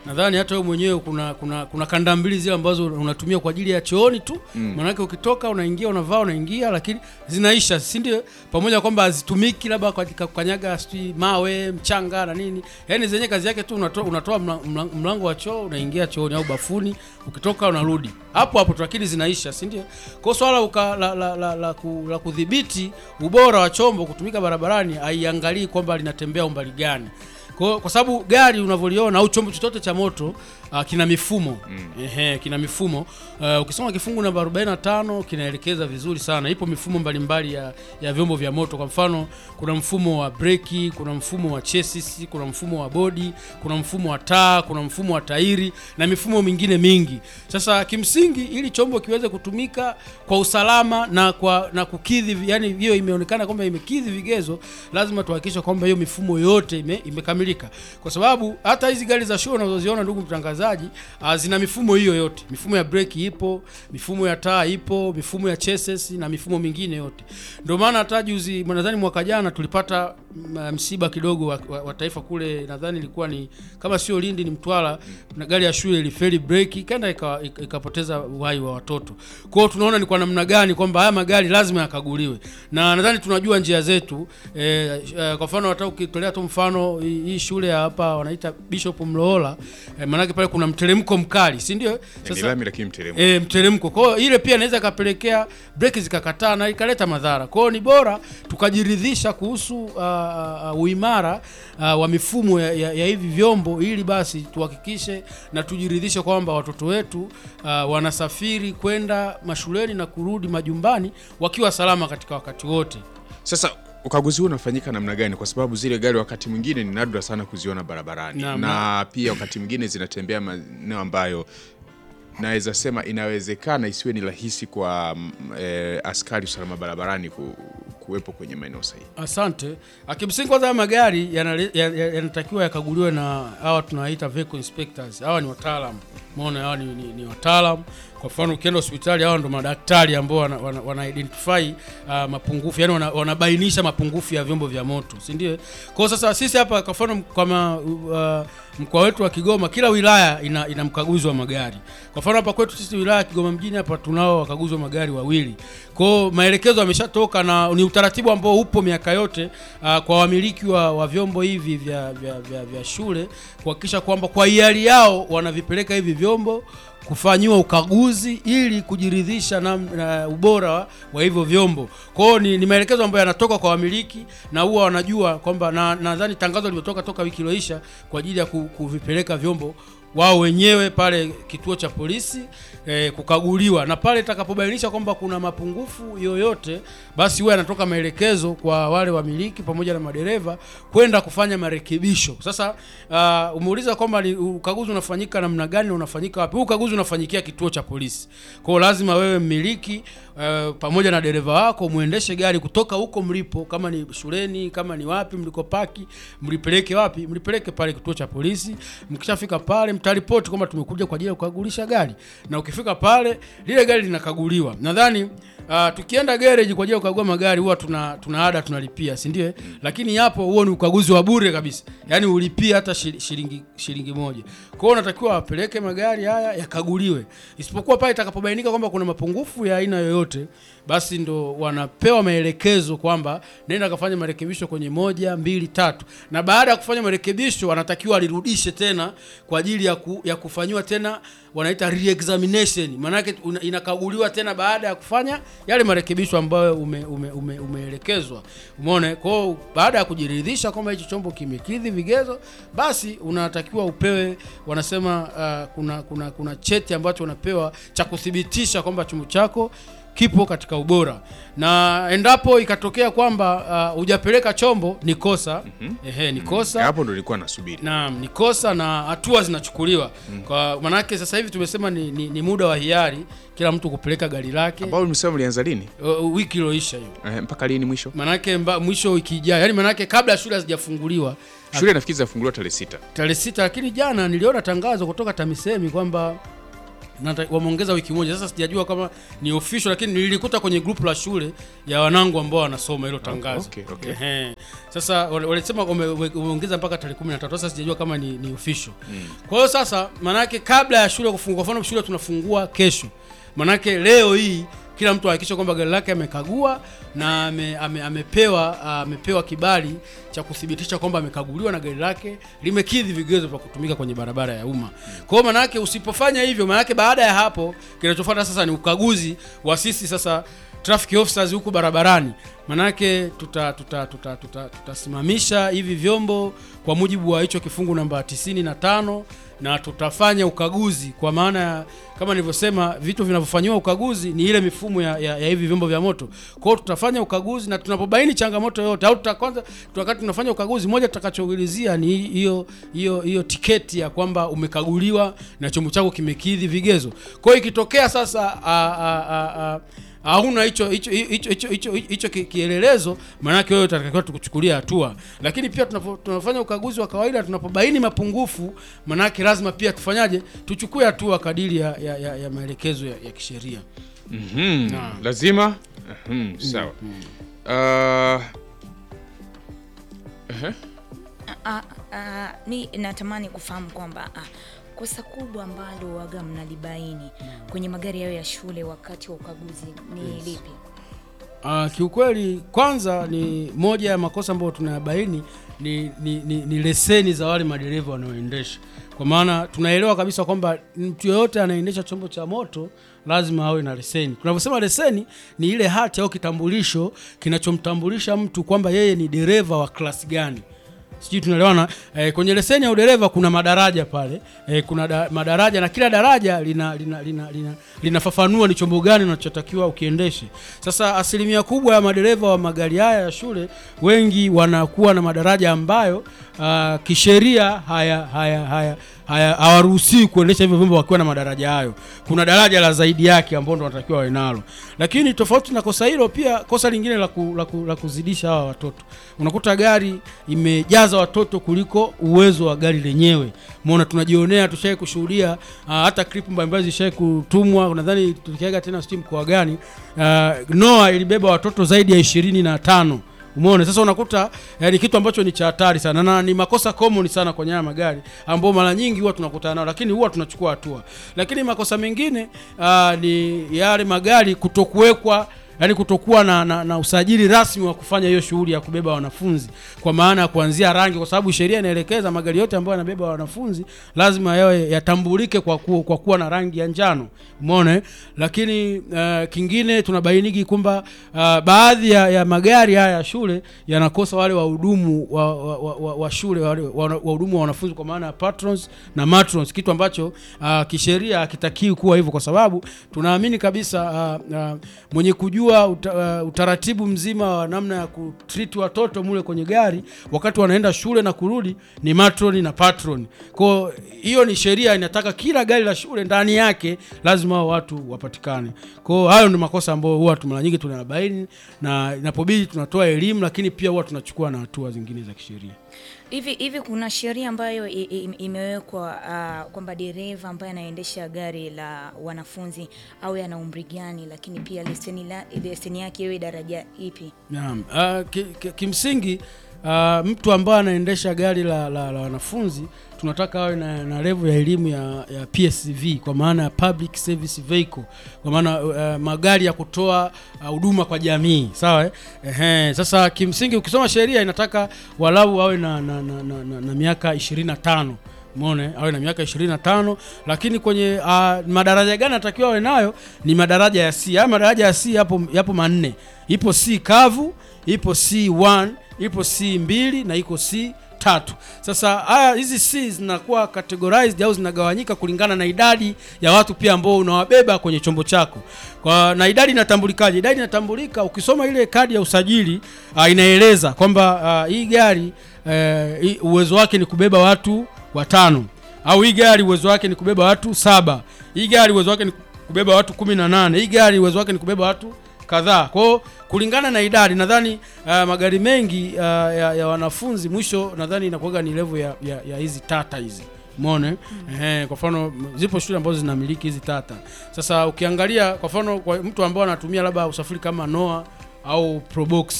nadhani hata wewe mwenyewe kuna kuna kuna kanda mbili zile ambazo unatumia kwa ajili ya chooni tu mm. Maanake ukitoka unaingia unavaa unaingia, lakini zinaisha, si ndio? Pamoja na kwamba hazitumiki labda katika kukanyaga sijui mawe mchanga na nini, yaani zenye kazi yake tu unatoa, unatoa mla- mla- mlango wa choo unaingia chooni au bafuni, ukitoka unarudi hapo hapo tu, lakini zinaisha, si ndio? Kwa hiyo swala uka, la, la, la, la, ku, la kudhibiti ubora wa chombo kutumika barabarani haiangalii kwamba linatembea umbali gani kwa, kwa sababu gari unavyoliona au chombo chochote cha moto uh, kina mifumo mm. Ehe, kina mifumo uh, ukisoma kifungu namba 45 kinaelekeza vizuri sana. Ipo mifumo mbalimbali ya, ya vyombo vya moto. Kwa mfano, kuna mfumo wa breki, kuna mfumo wa chassis, kuna mfumo wa bodi, kuna mfumo wa taa, kuna mfumo wa tairi na mifumo mingine mingi. Sasa kimsingi, ili chombo kiweze kutumika kwa usalama na kwa na kukidhi, yani hiyo imeonekana kwamba imekidhi vigezo, lazima tuhakikishe kwamba hiyo mifumo yote ime, imekamilika, kwa sababu hata hizi gari za show unazoziona ndugu mtangazaji, uh, zina mifumo hiyo yote. Mifumo ya breki ipo, mifumo ya taa ipo, mifumo ya chassis na mifumo mingine yote. Ndio maana hata juzi, nadhani mwaka jana tulipata mm, msiba kidogo wa, wa, wa taifa kule, nadhani ilikuwa ni kama sio Lindi ni Mtwara, na gari ya shule ilifeli breki ikaenda ika- ika- ikapoteza uhai wa watoto. Kwa hiyo tunaona ni kwa namna gani kwamba haya magari lazima yakaguliwe, na nadhani tunajua njia zetu eh, eh, kwa mfano hata ukitolea tu mfano hii hii shule ya hapa wanaita Bishop Mlohola eh, maanake pale kuna mteremko mkali, si ndio? Ni lami lakini mteremko. E, mteremko. Kwa hiyo ile pia inaweza ikapelekea breki zikakataa na ikaleta madhara. Kwa hiyo ni bora tukajiridhisha kuhusu uh, uh, uimara uh, wa mifumo ya, ya, ya hivi vyombo ili basi tuhakikishe na tujiridhishe kwamba watoto wetu uh, wanasafiri kwenda mashuleni na kurudi majumbani wakiwa salama katika wakati wote. Sasa ukaguzi huu unafanyika namna gani? Kwa sababu zile gari wakati mwingine ni nadra sana kuziona barabarani Naam. na pia wakati mwingine zinatembea maeneo ambayo naweza sema inawezekana isiwe ni rahisi kwa mm, eh, askari usalama barabarani ku, kuwepo kwenye maeneo sahihi. Asante. Akimsingi kwanza haya magari yanale- ya- ya- yanatakiwa yakaguliwe na hawa tunawaita vehicle inspectors. Hawa ni wataalamu. Umeona hawa ni, ni, ni wataalamu. Kwa mfano ukienda hospitali hawa ndo madaktari ambao wana, wana, wana identify uh, mapungufu, yani wana, wanabainisha mapungufu ya vyombo vya moto, si ndio? Kwa hiyo sasa sisi hapa kwa mfano kama uh, mkoa wetu wa Kigoma kila wilaya ina, ina mkaguzi wa magari. Kwa mfano hapa kwetu sisi wilaya ya Kigoma mjini hapa tunao wakaguzi wa magari wawili. Kwa hiyo maelekezo yameshatoka na ni utaratibu ambao upo miaka yote uh, kwa wamiliki wa, wa vyombo hivi vya, vya, vya, vya shule kuhakikisha kwamba kwa hiari yao wanavipeleka hivi vyombo kufanyiwa ukaguzi ili kujiridhisha na, na ubora wa, wa hivyo vyombo. Kwa hiyo ni, ni maelekezo ambayo yanatoka kwa wamiliki na huwa wanajua kwamba na nadhani tangazo limetoka toka wiki iliyoisha kwa ajili ya ku, kuvipeleka vyombo wao wenyewe pale kituo cha polisi eh, kukaguliwa na pale itakapobainisha kwamba kuna mapungufu yoyote, basi huwa yanatoka maelekezo kwa wale wamiliki pamoja na madereva kwenda kufanya marekebisho. Sasa uh, umeuliza kwamba ni ukaguzi unafanyika namna gani na unafanyika wapi? Huu ukaguzi unafanyikia kituo cha polisi. Kwa hiyo lazima wewe mmiliki uh, pamoja na dereva wako muendeshe gari kutoka huko mlipo, kama ni shuleni, kama ni wapi mlikopaki, mlipeleke wapi? Mlipeleke pale kituo cha polisi. Mkishafika pale, mtaripoti kwamba tumekuja kwa ajili ya kukagulisha gari, na ukifika pale, lile gari linakaguliwa. Nadhani uh, tukienda garage kwa ajili ya kukagua magari huwa tuna tuna ada tunalipia, si ndio? Lakini hapo huo ni ukaguzi wa bure kabisa, yaani ulipia hata shil- shilingi shilingi moja. Kwa hiyo unatakiwa wapeleke magari haya yakaguliwe, isipokuwa pale itakapobainika kwamba kuna mapungufu ya aina yoyote, basi ndo wanapewa maelekezo kwamba nenda kafanya marekebisho kwenye moja, mbili, tatu, na baada ya kufanya marekebisho wanatakiwa alirudishe tena kwa ajili ya, ku, ya kufanyiwa tena wanaita re-examination, maanake una- inakaguliwa tena baada ya kufanya yale marekebisho ambayo ume, ume, ume, umeelekezwa. Umeona? Kwa hiyo baada ya kujiridhisha kwamba hicho chombo kimekidhi vigezo, basi unatakiwa upewe, wanasema uh, kuna, kuna, kuna cheti ambacho unapewa cha kuthibitisha kwamba chombo chako kipo katika ubora, na endapo ikatokea kwamba uh, hujapeleka chombo ni kosa. Ehe, ni kosa Hapo ndo nilikuwa nasubiri. Naam, ni kosa na hatua zinachukuliwa kwa manake, sasa hivi tumesema ni, ni, ni muda wa hiari kila mtu kupeleka gari lake. Ambao msema mlianza lini? Uh, wiki iliyoisha hiyo, Eh, mpaka lini mwisho? manake mba, mwisho wiki ijayo, yani manake kabla shule hazijafunguliwa Shule nafikiri zinafunguliwa tarehe sita. tarehe sita, lakini jana niliona tangazo kutoka TAMISEMI kwamba nata- wameongeza wiki moja. Sasa sijajua kama ni official, lakini nilikuta kwenye group la shule ya wanangu ambao wanasoma hilo tangazo. okay, okay. Ehe. Sasa wale- walisema wame- wame- wameongeza mpaka tarehe 13. Sasa sijajua kama ni, ni official. Kwa hiyo sasa manake kabla ya shule kufungua, kwa mfano shule tunafungua kesho. Manake leo hii kila mtu ahakikisha kwamba gari lake amekagua na ame, ame, amepewa ah, amepewa kibali cha kuthibitisha kwamba amekaguliwa na gari lake limekidhi vigezo vya kutumika kwenye barabara ya umma. Kwa hiyo manake usipofanya hivyo, manake baada ya hapo kinachofuata sasa ni ukaguzi wa sisi sasa traffic officers huku barabarani manake tuta tuta tuta tuta tutasimamisha hivi vyombo kwa mujibu wa hicho kifungu namba 95 na tutafanya ukaguzi kwa maana ya kama nilivyosema vitu vinavyofanyiwa ukaguzi ni ile mifumo ya, ya, ya hivi vyombo vya moto kwa hiyo tutafanya ukaguzi na tunapobaini changamoto yoyote au tutakwanza wakati tunafanya ukaguzi moja tutakachoulizia ni hiyo hiyo hiyo tiketi ya kwamba umekaguliwa na chombo chako kimekidhi vigezo kwa hiyo ikitokea sasa a, a, a, a, hauna hicho hicho hicho hicho hicho hicho ki- kielelezo, maanake wewe utatakiwa tukuchukulia hatua. Lakini pia tunapo- tunafanya ukaguzi wa kawaida, tunapobaini mapungufu, maanake lazima pia tufanyaje, tuchukue hatua kadiri ya, ya, ya, ya maelekezo ya, ya kisheria. Mhm, Naam. lazima Mhm, sawa Ah, ehe. Ah, ah, mi natamani kufahamu kwamba ah, kosa kubwa ambalo waga mnalibaini kwenye magari yao ya shule wakati wa ukaguzi ni lipi? Uh, kiukweli kwanza ni moja ya makosa ambayo tunayabaini ni, ni, ni, ni leseni za wale madereva wanaoendesha, kwa maana tunaelewa kabisa kwamba mtu yoyote anaendesha chombo cha moto lazima awe na leseni. Tunavyosema leseni ni ile hati au kitambulisho kinachomtambulisha mtu kwamba yeye ni dereva wa klasi gani sijui tunaelewana eh, kwenye leseni ya udereva kuna madaraja pale eh, kuna da, madaraja na kila daraja lina lina lina lina linafafanua ni chombo gani unachotakiwa ukiendeshe sasa asilimia kubwa ya madereva wa magari haya ya shule wengi wanakuwa na madaraja ambayo uh, kisheria haya haya haya haya hawaruhusiwi kuendesha hivyo vyombo wakiwa na madaraja hayo kuna daraja la zaidi yake ambao ndo wanatakiwa wawe nalo lakini tofauti na kosa hilo pia kosa lingine la, ku, la, ku, la kuzidisha hawa watoto unakuta gari imejaza watoto kuliko uwezo wa gari lenyewe mona tunajionea tushawai kushuhudia uh, hata clip mbalimbali zishawai kutumwa nadhani tulikiaga tena sijui mkoa gani uh, noa ilibeba watoto zaidi ya ishirini na tano umeona sasa unakuta eh, ni kitu ambacho ni cha hatari sana na ni makosa common sana kwenye haya magari ambao mara nyingi huwa tunakutana nao lakini huwa tunachukua hatua lakini makosa mengine uh, ni yale magari kutokuwekwa yani kutokuwa na, na, na usajili rasmi wa kufanya hiyo shughuli ya kubeba wanafunzi kwa maana ya kuanzia rangi kwa sababu sheria inaelekeza magari yote ambayo yanabeba wanafunzi lazima yawe yatambulike kwa, ku, kwa kuwa na rangi ya njano umeona eh? lakini uh, kingine tunabainiki kwamba uh, baadhi ya, ya magari haya ya shule yanakosa wale wahudumu wa, wa, wa, wa, wa shule wale wa- wahudumu wa wanafunzi kwa maana ya patrons na matrons kitu ambacho uh, kisheria hakitakiwi kuwa hivyo kwa sababu tunaamini kabisa uh, uh, mwenye kujua uta, uh, utaratibu mzima wa namna ya kutreat watoto mule kwenye gari wakati wanaenda shule na kurudi ni matroni na patron kwao hiyo ni sheria inataka kila gari la shule ndani yake lazima hao watu wapatikane kwao hayo ni makosa ambayo huwa tu mara nyingi tunayabaini na inapobidi tunatoa elimu lakini pia huwa tunachukua na hatua zingine za kisheria Hivi hivi kuna sheria ambayo i- i- imewekwa uh, kwamba dereva ambaye anaendesha gari la wanafunzi awe ana umri gani, lakini pia leseni, la, leseni yake iwe daraja ipi? Naam, uh, ki, ki, kimsingi uh, mtu ambaye anaendesha gari la, la, la wanafunzi tunataka awe na, na level ya elimu ya, ya PSV kwa maana ya public service vehicle, kwa maana uh, magari ya kutoa uh, huduma kwa jamii sawa eh? Ehe, sasa kimsingi ukisoma sheria inataka walau awe na, na, na, na, na, na miaka 25 Umeona awe na miaka 25 lakini kwenye uh, madaraja gani anatakiwa awe nayo ni madaraja ya C. Haya madaraja ya C yapo yapo manne. Ipo C kavu, ipo C1, ipo C2 na iko C tatu. Sasa haya hizi C zinakuwa categorized au zinagawanyika kulingana na idadi ya watu pia ambao unawabeba kwenye chombo chako. Kwa na idadi inatambulikaje? Idadi inatambulika ukisoma ile kadi ya usajili uh, inaeleza kwamba uh, hii gari uh, hii uwezo wake ni kubeba watu watano au hii gari uwezo wake ni kubeba watu saba hii gari uwezo wake ni kubeba watu kumi na nane hii gari uwezo wake ni kubeba watu kadhaa kwao kulingana na idadi nadhani uh, magari mengi uh, ya, ya wanafunzi mwisho nadhani inakuwaga ni level ya, ya, ya hizi tata hizi mone mm. kwa mfano m- zipo shule ambazo zinamiliki hizi tata sasa ukiangalia kwa mfano kwa mtu ambao anatumia labda usafiri kama noa au probox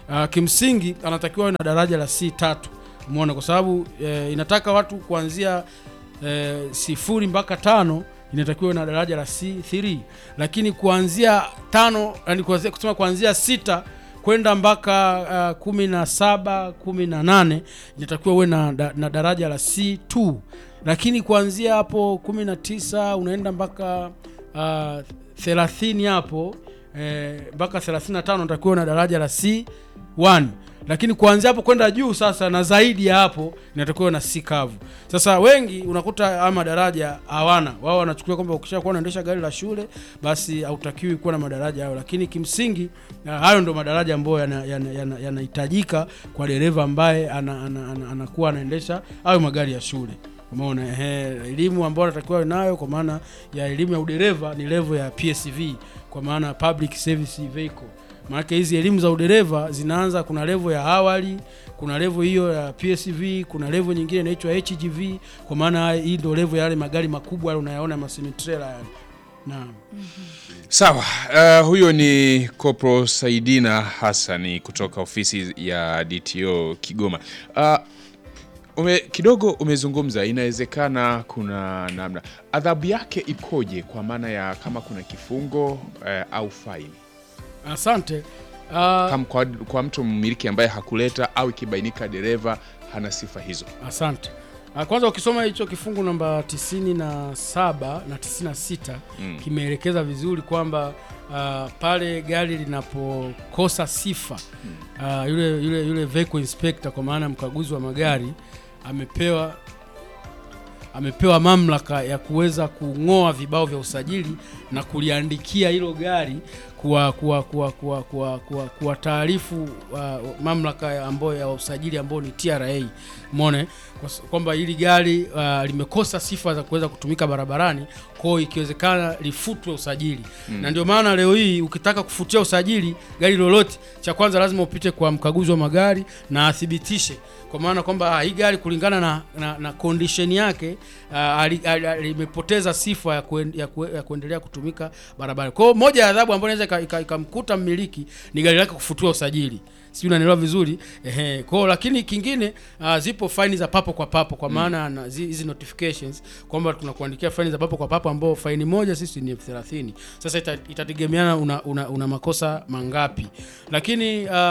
uh, kimsingi anatakiwa awe na daraja la C tatu umeona kwa sababu eh, inataka watu kuanzia eh, sifuri mpaka tano inatakiwa na daraja la C3 lakini kuanzia tano yani kuanzia, kusema kuanzia sita kwenda mpaka uh, kumi na saba kumi na nane inatakiwa uwe na, da- na daraja la C2 lakini kuanzia hapo kumi na tisa unaenda mpaka uh, thelathini hapo eh, mpaka 35 unatakiwa na daraja la C1 lakini kuanzia hapo kwenda juu sasa na zaidi ya hapo inatakiwa na C kavu. Sasa wengi unakuta ama daraja hawana, wao wanachukulia kwamba ukishakuwa unaendesha gari la shule basi hautakiwi kuwa na madaraja hayo, lakini kimsingi uh, hayo ndo madaraja ambayo yanahitajika yana, yana, yanahitajika kwa dereva ambaye ana, ana, ana, anakuwa anaendesha hayo magari ya shule. Umeona, ehe, elimu ambayo anatakiwa awe nayo kwa maana ya elimu ya udereva ni level ya PSV kwa maana public service vehicle. Maanake hizi elimu za udereva zinaanza, kuna level ya awali, kuna level hiyo ya PSV, kuna level nyingine inaitwa HGV, kwa maana hii ndio level ya yale magari makubwa yale unayaona masemitrela yale. Naam. Sawa, uh, huyo ni Kopro Saidina Hassani kutoka ofisi ya DTO Kigoma. Uh, ume, kidogo umezungumza, inawezekana kuna namna adhabu yake ikoje, kwa maana ya kama kuna kifungo uh, au faini Asante. Uh, kama kwa, kwa mtu mmiliki ambaye hakuleta au ikibainika dereva hana sifa hizo. Asante. Ah, Kwanza ukisoma hicho kifungu namba 97 na 96 Mm. kimeelekeza vizuri kwamba ah, pale gari linapokosa sifa ah, yule, yule, yule vehicle inspector kwa maana mkaguzi wa magari amepewa amepewa mamlaka ya kuweza kung'oa vibao vya usajili na kuliandikia hilo gari kuwa kuwa kuwa kuwa kuwa kuwa, kuwa taarifu uh, mamlaka ya ambayo ya usajili ambao ni TRA umeona kwa s- kwamba hili gari uh, limekosa sifa za kuweza kutumika barabarani kwa hiyo ikiwezekana lifutwe usajili mm. na ndio maana leo hii ukitaka kufutia usajili gari lolote cha kwanza lazima upite kwa mkaguzi wa magari na athibitishe kwa maana kwamba ah, hii gari kulingana na, na, na condition yake uh, ali- ali- ali- limepoteza sifa ya, kuen, ya, kue, ya kuendelea kutumika barabarani. Kwa hiyo moja ya adhabu ambayo inaweza ika- ika- ikamkuta mmiliki ni gari lake kufutiwa usajili, si unanielewa vizuri ehe. Kwa hiyo lakini kingine uh, zipo faini za papo kwa papo kwa maana na zi- hizi notifications kwamba tunakuandikia faini za papo kwa papo ambao faini moja sisi ni elfu thelathini. Sasa ita, itategemeana una, una, una makosa mangapi, lakini uh, uh,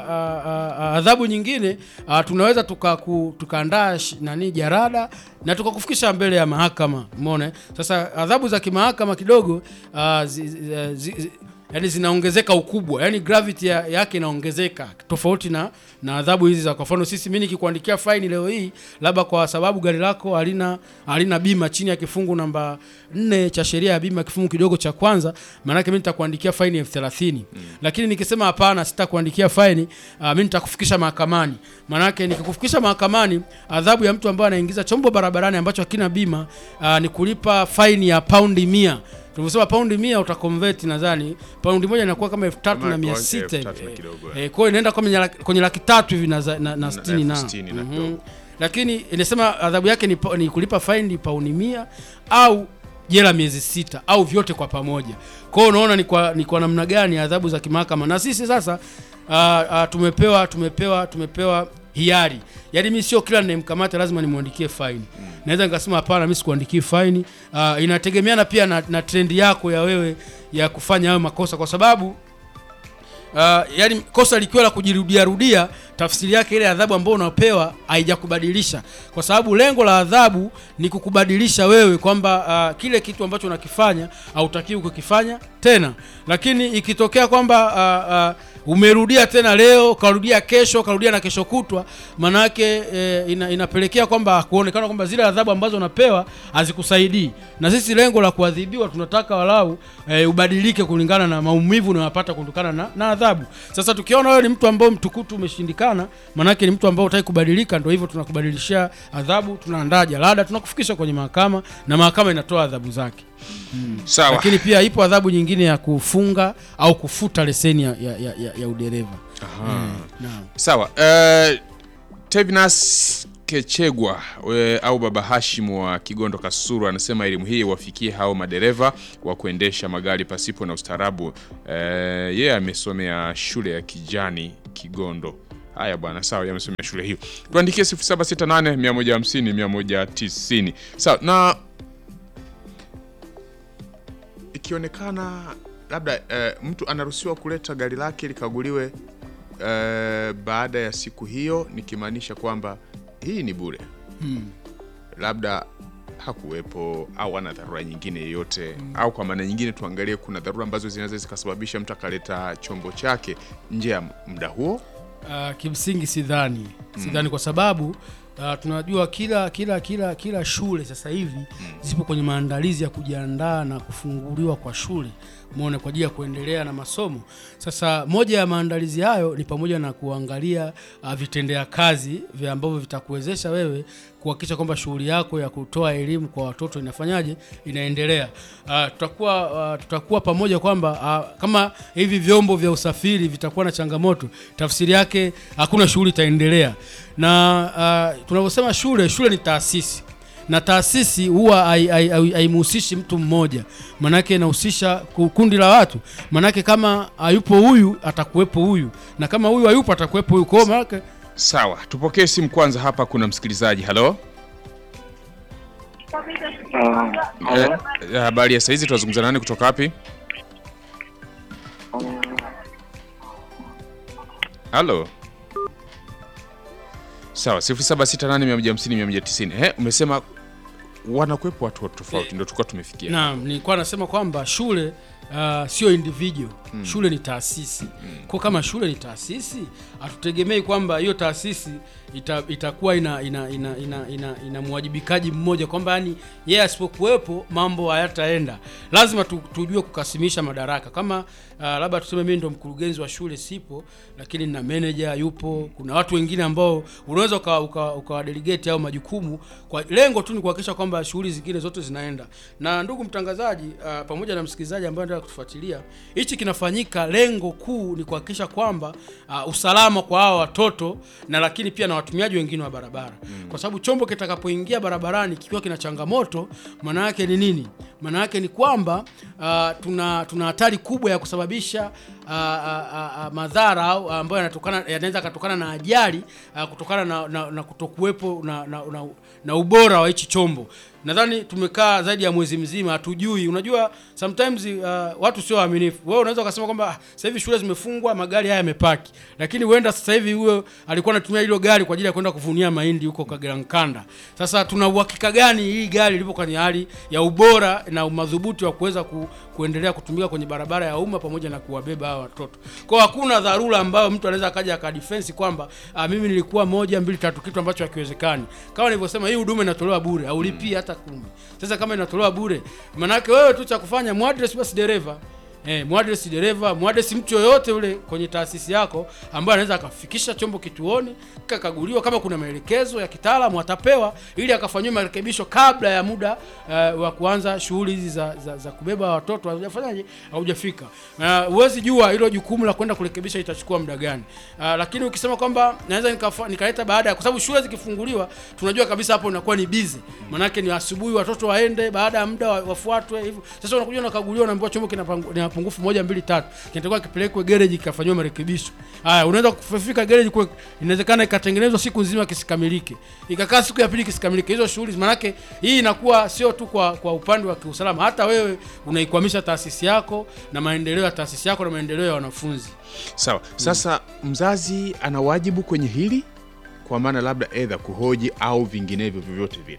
uh, adhabu nyingine uh, tunaweza tukaku- tukaandaa sh- nani jarada na tukakufikisha mbele ya mahakama umeona eh? sasa adhabu za kimahakama kidogo uh, zi, zi, zi, zi, yani zinaongezeka ukubwa yani gravity ya, yake inaongezeka tofauti na na adhabu hizi za kwa mfano sisi mimi nikikuandikia faini leo hii labda kwa sababu gari lako halina halina bima chini ya kifungu namba nne cha sheria ya bima kifungu kidogo cha kwanza maanake mimi nitakuandikia faini elfu thelathini lakini nikisema hapana sitakuandikia faini uh, mimi nitakufikisha mahakamani maanake nikikufikisha mahakamani adhabu ya mtu ambaye anaingiza chombo barabarani ambacho hakina bima uh, ni kulipa faini ya paundi mia tulivyosema paundi mia utakonveti nadhani paundi moja inakuwa kama elfu tatu Kama na mia elfu sita tatu na hivi. kidogo, Eh, kwa hiyo inaenda kwenye laki, kwenye laki tatu hivi na, za- na, na sitini elfu na, sitini na Mhm. kidogo. lakini inasema adhabu yake ni, pa- ni kulipa faini pauni mia au jela miezi sita au vyote kwa pamoja kwa hiyo unaona ni kwa, ni kwa namna gani adhabu za kimahakama na sisi sasa uh, uh, tumepewa tumepewa tumepewa hiari yaani mi sio kila ninayemkamata lazima nimwandikie faini naweza nikasema hapana mi sikuandikii faini uh, inategemeana pia na, na trendi yako ya wewe ya kufanya hayo makosa kwa sababu uh, yani kosa likiwa la kujirudia rudia tafsiri yake ile adhabu ambayo unapewa haijakubadilisha kwa sababu lengo la adhabu ni kukubadilisha wewe kwamba uh, kile kitu ambacho unakifanya hautakiwi kukifanya tena lakini ikitokea kwamba uh, uh, umerudia tena leo ukarudia kesho ukarudia na kesho kutwa manake e, ina, inapelekea kwamba kuonekana kwamba zile adhabu ambazo unapewa hazikusaidii na sisi lengo la kuadhibiwa tunataka walau e, ubadilike kulingana na maumivu unayopata kutokana na, na adhabu sasa tukiona wewe ni mtu ambao mtukutu umeshindikana manake ni mtu ambao utaki kubadilika ndio hivyo tunakubadilishia adhabu tunaandaa jalada tunakufikisha kwenye mahakama na mahakama inatoa adhabu zake Sawa. lakini pia ipo adhabu nyingine ya kufunga au kufuta leseni ya, ya, ya, ya, ya udereva naam Sawa. Uh, Tevinas Kechegwa we, au Baba Hashimu wa Kigondo Kasuru anasema elimu hii wafikie hao madereva wa kuendesha magari pasipo na ustaarabu. Uh, yeye amesomea shule ya Kijani Kigondo. Haya bwana, sawa, yamesomea shule hiyo. Tuandikie 0768 150 190. Sawa, na ikionekana labda eh, mtu anaruhusiwa kuleta gari lake likaguliwe eh, baada ya siku hiyo, nikimaanisha kwamba hii ni bure labda hakuwepo au ana dharura nyingine yoyote au kwa maana nyingine tuangalie kuna dharura ambazo zinaweza zikasababisha mtu akaleta chombo chake nje ya muda huo Uh, kimsingi sidhani sidhani kwa sababu uh, tunajua kila kila kila kila shule sasa hivi zipo kwenye maandalizi ya kujiandaa na kufunguliwa kwa shule muone kwa ajili ya kuendelea na masomo. Sasa moja ya maandalizi hayo ni pamoja na kuangalia uh, vitendea kazi vya ambavyo vitakuwezesha wewe kuhakikisha kwamba shughuli yako ya kutoa elimu kwa watoto inafanyaje inaendelea. Uh, tutakuwa uh, tutakuwa pamoja kwamba uh, kama hivi vyombo vya usafiri vitakuwa na changamoto, tafsiri yake hakuna shughuli itaendelea. Na uh, tunavyosema shule, shule ni taasisi na taasisi huwa hai- hai- hai- haimhusishi mtu mmoja, manake inahusisha ku- kundi la watu. Manake kama hayupo huyu atakuwepo huyu, na kama huyu hayupo atakuwepo huyu. Kwa hiyo manake sawa tupokee simu kwanza hapa kuna msikilizaji halo Eh, eh, habari ya saizi tunazungumza nani kutoka wapi halo sawa 0768150190 eh umesema wanakuwepo watu tofauti ndio tulikuwa tumefikia Naam, nilikuwa nasema kwamba shule uh, sio individual shule ni taasisi kwa kama shule ni taasisi hatutegemei kwamba hiyo taasisi ita, itakuwa ina ina ina ina, ina, ina mwajibikaji mmoja kwamba yani yeye asipokuwepo mambo hayataenda lazima tu, tujue kukasimisha madaraka kama uh, labda tuseme mimi ndo mkurugenzi wa shule sipo lakini na manager yupo kuna watu wengine ambao unaweza uka, uka, uka delegate au majukumu kwa lengo tu ni kuhakikisha kwamba shughuli zingine zote zinaenda na ndugu mtangazaji uh, pamoja na msikilizaji ambaye anataka kutufuatilia hichi kinafanyika lengo kuu ni kuhakikisha kwamba uh, usalama kwa hawa watoto na lakini pia na watumiaji wengine wa barabara mm. kwa sababu chombo kitakapoingia barabarani kikiwa kina changamoto maana yake ni nini maana yake ni kwamba uh, tuna tuna hatari kubwa ya kusababisha uh, uh, uh, madhara au ambayo yanatokana yanaweza katokana na ajali uh, kutokana na, na, na kutokuwepo na, na, na, na ubora wa hichi chombo nadhani tumekaa zaidi ya mwezi mzima hatujui unajua sometimes uh, watu sio waaminifu wewe unaweza ukasema kwamba ah, sasa hivi shule zimefungwa magari haya yamepaki lakini huenda sasa hivi huyo alikuwa anatumia hilo gari kwa ajili ya kwenda kuvunia mahindi huko Kagerankanda sasa tuna uhakika gani hii gari lipo kwenye hali ya ubora na umadhubuti wa kuweza ku, kuendelea kutumika kwenye barabara ya umma pamoja na kuwabeba hawa watoto kwa hakuna dharura ambayo mtu anaweza akaja akadefense kwamba ah, mimi nilikuwa moja mbili tatu kitu ambacho hakiwezekani kama nilivyosema hii huduma inatolewa bure haulipii hata kumi sasa kama inatolewa bure manake wewe tu cha kufanya muadress basi dereva Eh, mwadresi dereva mwadresi mtu yoyote ule kwenye taasisi yako ambaye anaweza akafikisha chombo kituoni kakaguliwa kama kuna maelekezo ya kitaalamu atapewa ili akafanyiwa marekebisho kabla ya muda uh, wa kuanza shughuli hizi za, za, za kubeba watoto haujafanyaje haujafika na huwezi jua hilo jukumu la kwenda kurekebisha itachukua muda gani uh, lakini ukisema kwamba naweza nikafa- nikaleta baada ya kwa sababu shule zikifunguliwa tunajua kabisa hapo inakuwa ni busy manake ni asubuhi watoto waende baada ya muda wa- wafuatwe hivyo sasa unakuja unakaguliwa unaambiwa chombo kina pangu- kina pungufu moja mbili tatu kinatakiwa kipelekwe gereji kikafanyiwa marekebisho haya unaweza kufika gereji kwe inawezekana ikatengenezwa siku nzima kisikamilike ikakaa siku ya pili kisikamilike hizo shughuli manake hii inakuwa sio tu kwa, kwa upande wa kiusalama hata wewe unaikwamisha taasisi yako na maendeleo ya taasisi yako na maendeleo ya wanafunzi sawa sasa mzazi ana wajibu kwenye hili kwa maana labda edha kuhoji au vinginevyo vyovyote vile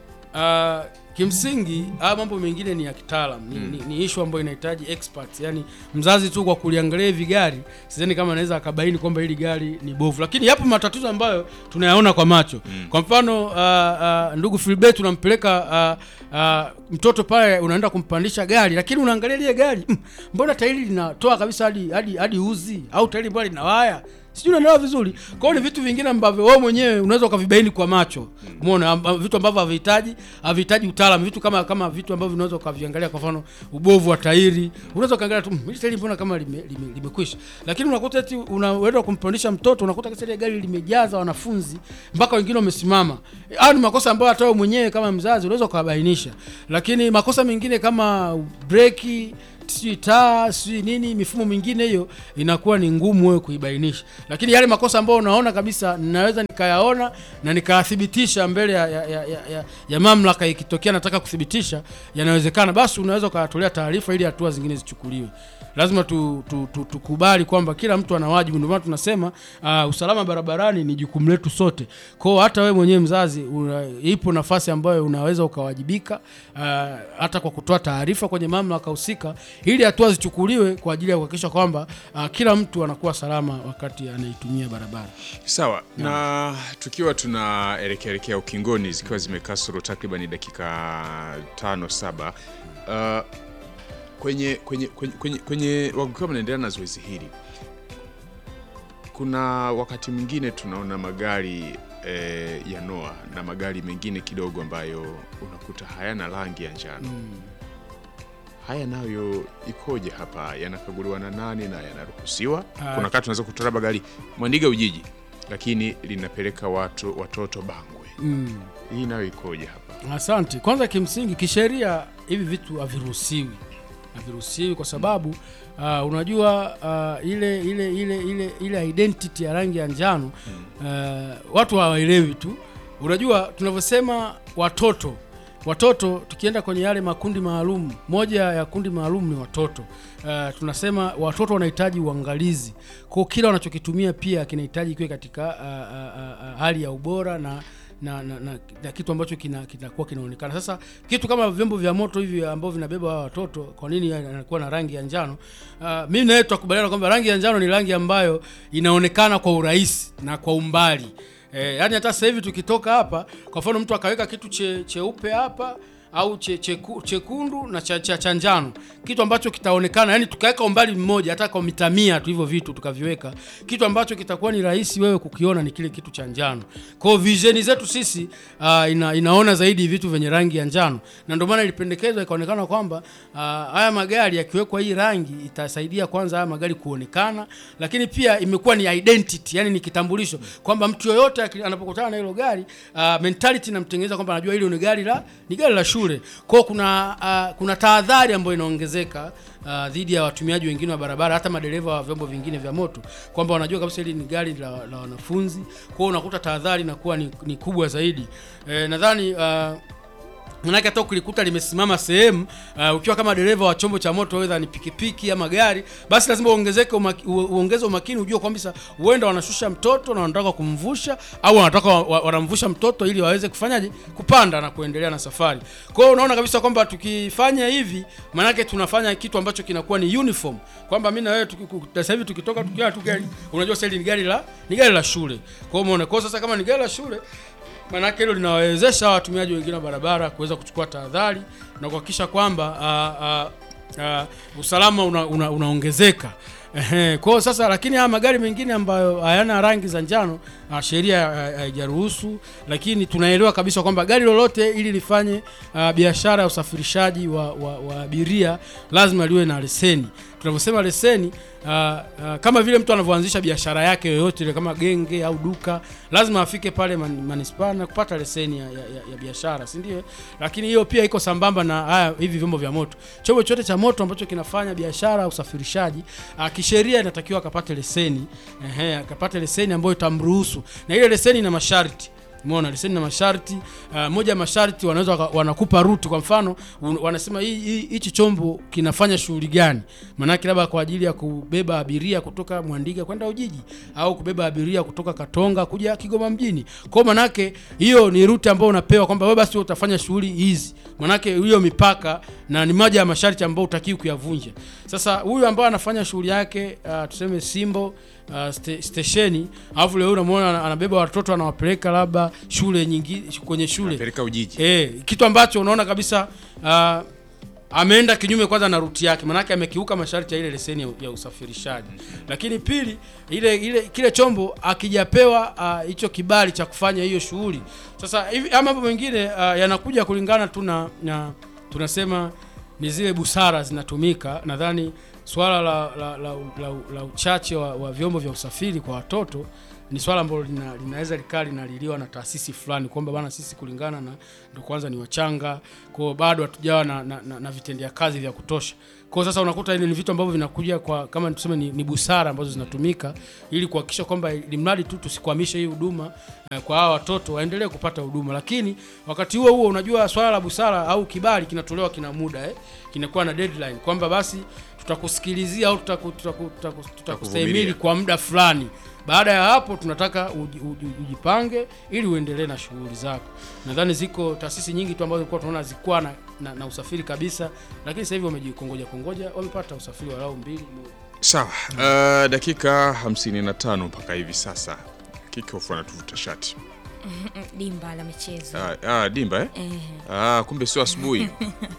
Uh, kimsingi haya mambo mengine ni ya kitaalam ni, ni, ni issue ambayo inahitaji experts yani mzazi tu kwa kuliangalia hivi gari sidhani kama anaweza akabaini kwamba hili gari ni bovu lakini yapo matatizo ambayo tunayaona kwa macho kwa mfano uh, uh, ndugu Filbert tunampeleka uh, uh, mtoto pale unaenda kumpandisha gari lakini unaangalia lile gari mm, mbona tairi linatoa kabisa hadi hadi hadi uzi au tairi mbona lina waya sijui unaelewa vizuri kwao ni vitu vingine ambavyo wewe mwenyewe unaweza ukavibaini kwa macho umeona amba- vitu ambavyo havihitaji havihitaji utaalamu vitu kama kama vitu ambavyo unaweza ukaviangalia kwa mfano ubovu wa tairi unaweza ukaangalia tu "Mm, hili tairi mbona kama lime- lime- limekwisha lakini unakuta eti unaenda kumpandisha mtoto unakuta kisa ile gari limejaza wanafunzi mpaka wengine wamesimama hayo ni makosa ambayo hata wewe mwenyewe kama mzazi unaweza ukawabainisha lakini makosa mengine kama breki light sijui taa sijui nini mifumo mingine hiyo inakuwa ni ngumu wewe kuibainisha lakini yale makosa ambayo unaona kabisa ninaweza nikayaona na nikayathibitisha mbele ya, ya, ya, ya, ya, ya mamlaka ikitokea nataka kuthibitisha yanawezekana basi unaweza ukayatolea taarifa ili hatua zingine zichukuliwe lazima tu, tu, tu, tukubali kwamba kila mtu ana wajibu ndio maana tunasema uh, usalama barabarani ni jukumu letu sote kwao hata wewe mwenyewe mzazi una, ipo nafasi ambayo unaweza ukawajibika uh, hata kwa kutoa taarifa kwenye mamlaka husika ili hatua zichukuliwe kwa ajili ya kuhakikisha kwamba uh, kila mtu anakuwa salama wakati anaitumia barabara Sawa, na tukiwa tunaelekea elekea ukingoni zikiwa zimekasoro takriban dakika tano saba uh, kwenye kwenye kwenye, kwenye, kwenye wakiwa mnaendelea na zoezi hili, kuna wakati mwingine tunaona magari eh, ya noa na magari mengine kidogo ambayo unakuta hayana rangi ya njano haya nayo ikoje hapa? Yanakaguliwa na nani na yanaruhusiwa? Ah. Kuna wakati tunaweza kutoa labda gari Mwandiga Ujiji, lakini linapeleka watu watoto Bangwe. mm. Hii nayo ikoje hapa? Asante. Kwanza kimsingi kisheria hivi vitu haviruhusiwi, haviruhusiwi kwa sababu uh, unajua uh, ile ile ile ile ile identity ya rangi ya njano uh, watu hawaelewi tu. Unajua tunavyosema watoto watoto, tukienda kwenye yale makundi maalum, moja ya kundi maalum ni watoto. Uh, tunasema watoto wanahitaji uangalizi, kwa kila wanachokitumia pia kinahitaji kiwe katika uh, uh, uh, uh, hali ya ubora na na, na, na, na kitu ambacho kina- kinakuwa kinaonekana. Sasa kitu kama vyombo vya moto hivi ambavyo vinabeba hawa watoto, kwa nini anakuwa na rangi ya njano? Uh, mimi nawe tutakubaliana kwamba rangi ya njano ni rangi ambayo inaonekana kwa urahisi na kwa umbali eh, yani hata sasa hivi tukitoka hapa, kwa mfano mtu akaweka kitu che, cheupe hapa au che, cheku, chekundu na cha, cha, cha njano, kitu ambacho kitaonekana, yani tukaweka umbali mmoja, hata kwa mita mia tu hivyo vitu tukaviweka, kitu ambacho kitakuwa ni rahisi wewe kukiona ni kile kitu cha njano. Kwa hiyo vision zetu sisi uh, ina, inaona zaidi vitu vyenye rangi ya njano, na ndio maana ilipendekezwa ikaonekana kwamba uh, haya magari yakiwekwa hii rangi itasaidia kwanza haya magari kuonekana, lakini pia imekuwa ni identity, yani ni kitambulisho kwamba mtu yoyote aki- anapokutana na hilo gari uh, mentality inamtengeneza kwamba anajua hilo ni gari la ni gari la shule. Kwa hiyo kuna uh, kuna tahadhari ambayo inaongezeka uh, dhidi ya watumiaji wengine wa barabara, hata madereva wa vyombo vingine vya moto, kwamba wanajua kabisa hili ni gari la, la wanafunzi. Kwa hiyo unakuta tahadhari inakuwa ni, ni kubwa zaidi. Eh, nadhani uh, manake hata ukilikuta limesimama sehemu uh, ukiwa kama dereva wa chombo cha moto wedha ni pikipiki ama gari basi lazima uongezeke umaki, u- uongeze umakini ujue kwamba huenda wanashusha mtoto na wanataka kumvusha au wanataka wa- wa- wanamvusha mtoto ili waweze kufanyaje kupanda na kuendelea na safari kwa hiyo unaona kabisa kwamba tukifanya hivi manake tunafanya kitu ambacho kinakuwa ni uniform kwamba mimi na wewe tuki- ku- sasa hivi tukitoka tukiwa tu gari unajua sasa hili ni gari la ni gari la shule kwa hiyo umeona kwa hiyo sasa kama ni gari la shule maanake hilo linawawezesha watumiaji wengine wa barabara kuweza kuchukua tahadhari na kuhakikisha kwamba uh, uh, uh, usalama una, una, unaongezeka Ehe, kwa hiyo sasa lakini haya magari mengine ambayo hayana rangi za njano uh, sheria uh, haijaruhusu lakini tunaelewa kabisa kwamba gari lolote ili lifanye uh, biashara ya usafirishaji wa, wa, wa abiria lazima liwe na leseni tunavyosema leseni uh, uh, kama vile mtu anavyoanzisha biashara yake yoyote ile kama genge au duka lazima afike pale man, manispaa na kupata leseni ya, ya, ya, ya biashara si ndio lakini hiyo pia iko sambamba na haya hivi vyombo vya moto chombo chote cha moto ambacho kinafanya biashara au usafirishaji uh, kisheria inatakiwa akapate leseni ehe akapate leseni ambayo itamruhusu na ile leseni ina masharti Umeona leseni na masharti uh, moja ya masharti wanaweza waka- wanakupa ruti kwa mfano un, wanasema hii hii- hichi chombo kinafanya shughuli gani maanake labda kwa ajili ya kubeba abiria kutoka Mwandiga kwenda Ujiji au kubeba abiria kutoka Katonga kuja Kigoma mjini kwa manake hiyo ni ruti ambayo unapewa kwamba wewe basi utafanya shughuli hizi manake hiyo mipaka na ni moja ya masharti ambayo utakiwi kuyavunja sasa huyu ambaye anafanya shughuli yake uh, tuseme Simbo uh, ste, stesheni alafu leo unamwona ana- anabeba watoto anawapeleka labda shule nyingi kwenye shule Peleka Ujiji. e, kitu ambacho unaona kabisa uh, ameenda kinyume kwanza na ruti yake maanake amekiuka masharti ya ile leseni ya, ya usafirishaji lakini pili ile ile kile chombo akijapewa ah, hicho kibali cha kufanya hiyo shughuli sasa hivi ama mambo mengine uh, yanakuja kulingana tu na, na tunasema ni zile busara zinatumika nadhani swala la, la, la, la, la uchache wa, wa vyombo vya usafiri kwa watoto ni swala ambalo lina, linaweza likaa linaliliwa na taasisi fulani kwamba bana sisi kulingana na ndo kwanza ni wachanga kwao bado hatujawa na, na, na, na vitendea kazi vya kutosha kwao sasa unakuta ile ni vitu ambavyo vinakuja kwa kama tuseme ni, ni busara ambazo zinatumika ili kuhakikisha kwamba ilimradi tu tusikwamishe hii huduma eh, kwa hawa watoto waendelee kupata huduma lakini wakati huo huo unajua swala la busara au kibali kinatolewa kina muda eh, kinakuwa na deadline kwamba basi tutakusikilizia au tutaku- tutaku- tutaku- tutakustahimili kwa muda fulani baada ya hapo tunataka uji- uji- ujipange ili uendelee na shughuli zako nadhani ziko taasisi nyingi tu ambazo tulikuwa tunaona zikuwa na, na, na usafiri kabisa lakini sasa hivi wamejikongoja kongoja wamepata usafiri walau mbili moja. Sawa, uh, dakika 55 mpaka hivi sasa. Kickoff anatuvuta shati. Mm, dimba la michezo Ah, ah, dimba eh? eh, Ah, kumbe sio asubuhi.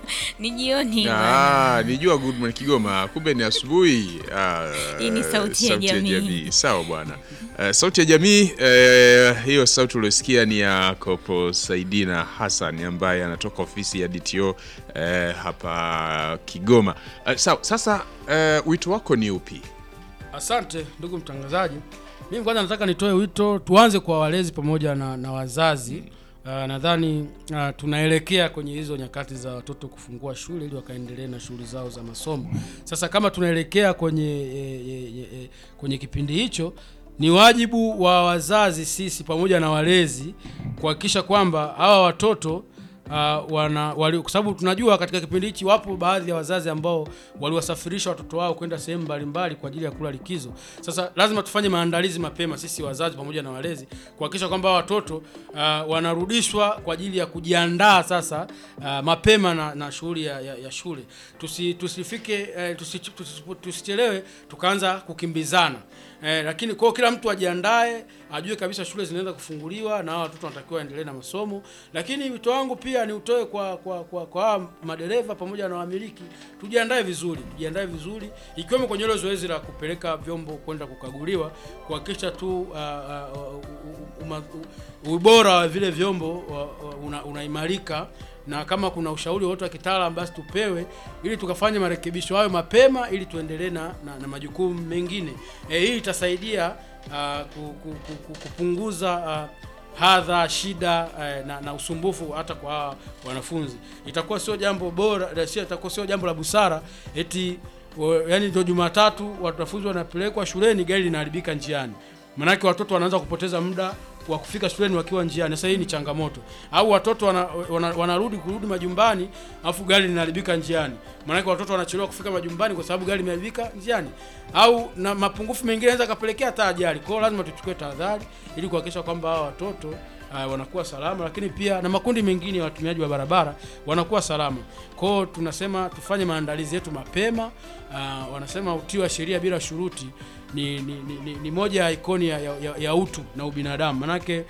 ni jioni bwana. Ah, nijua Good Morning Kigoma, kumbe ni asubuhi. Ah, Hii ni sauti ya jamii. Sawa bwana. Eh, sauti ya jamii eh, hiyo sauti uliosikia ni ya Kopo Saidina Hassan ambaye anatoka ofisi ya DTO eh, hapa Kigoma. Eh, sawa, sasa eh, wito wako ni upi? Asante ndugu mtangazaji. Mimi kwanza nataka nitoe wito, tuanze kwa walezi pamoja na, na wazazi. Uh, nadhani uh, tunaelekea kwenye hizo nyakati za watoto kufungua shule ili wakaendelee na shughuli zao za masomo. Sasa kama tunaelekea kwenye e, e, e, kwenye kipindi hicho ni wajibu wa wazazi sisi pamoja na walezi kuhakikisha kwamba hawa watoto uh, wana wali, kwa sababu tunajua katika kipindi hichi wapo baadhi ya wazazi ambao waliwasafirisha watoto wao kwenda sehemu mbalimbali kwa ajili ya kula likizo. Sasa lazima tufanye maandalizi mapema sisi wazazi pamoja na walezi kuhakikisha kwamba hawa watoto uh, wanarudishwa kwa ajili ya kujiandaa sasa uh, mapema na, na shughuli ya, ya, ya shule. Tusi, tusifike eh, tusi, tusi, tusichelewe tukaanza kukimbizana. Eh, lakini kwa hiyo kila mtu ajiandae, ajue kabisa shule zinaenda kufunguliwa na hawa watoto wanatakiwa waendelee na masomo. Lakini wito wangu pia ni utoe kwa kwa kwa, kwa hawa madereva pamoja na wamiliki, tujiandae vizuri, tujiandae vizuri ikiwemo kwenye hilo zoezi la kupeleka vyombo kwenda kukaguliwa, kuhakikisha tu uh, uh, uh, uma- u- ubora wa vile vyombo uh, uh, una- unaimarika na kama kuna ushauri wote wa kitaalamu basi tupewe ili tukafanye marekebisho hayo mapema ili tuendelee na, na, na majukumu mengine. E, hii itasaidia uh, ku, ku, ku, ku, kupunguza uh, hadha, shida uh, na, na usumbufu hata kwa hawa wanafunzi. Itakuwa sio jambo bora, sio itakuwa sio jambo la busara eti wa- yaani ndio Jumatatu wanafunzi wanapelekwa shuleni gari linaharibika njiani. Manake watoto wanaanza kupoteza muda wa kufika shuleni wakiwa njiani. Sasa hii ni changamoto. Au watoto wana, wana, wanarudi kurudi majumbani afu gari linaharibika njiani. Maanake watoto wanachelewa kufika majumbani kwa sababu gari limeharibika njiani. Au na mapungufu mengine yanaweza kapelekea hata ajali. Kwa hiyo lazima tuchukue tahadhari ili kuhakikisha kwamba hawa watoto uh, wanakuwa salama, lakini pia na makundi mengine ya watumiaji wa barabara wanakuwa salama. Kwa hiyo tunasema tufanye maandalizi yetu mapema. Uh, wanasema utii wa sheria bila shuruti ni, ni, ni, ni, ni moja ya ikoni ya, ya, ya utu na ubinadamu. Manake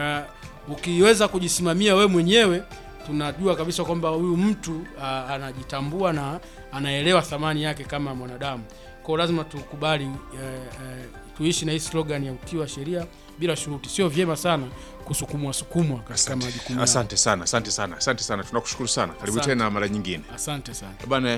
uh, ukiweza kujisimamia we mwenyewe tunajua kabisa kwamba huyu mtu uh, anajitambua na anaelewa thamani yake kama mwanadamu. Kwa hiyo lazima tukubali uh, uh, tuishi na hii slogan ya utii wa sheria bila shuruti. Sio vyema sana kusukumwa sukumwa katika majukumu. yao. Asante sana, asante sana, asante sana. Tunakushukuru sana. Karibu Asante. tena mara nyingine. Asante sana. Bana,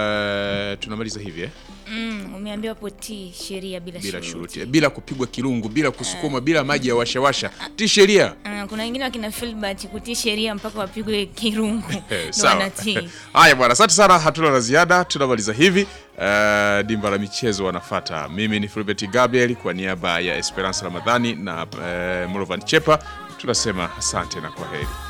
uh, tunamaliza hivi eh? mm, umeambiwa hapo tii sheria bila, Bila shuruti. shuruti, bila kupigwa kirungu, bila kusukuma, bila maji ya washawasha. Ti sheria. Ah, kuna wengine wakina Filbert kutii sheria mpaka wapigwe kirungu Eh, ndo Sawa. wanatii. Haya bwana, asante sana, hatuna la ziada, tunamaliza hivi. Uh, dimba la michezo wanafata. Mimi ni Fulbert Gabriel kwa niaba ya Esperance Ramadhani na uh, Morovan Chepa tunasema asante na kwa heri.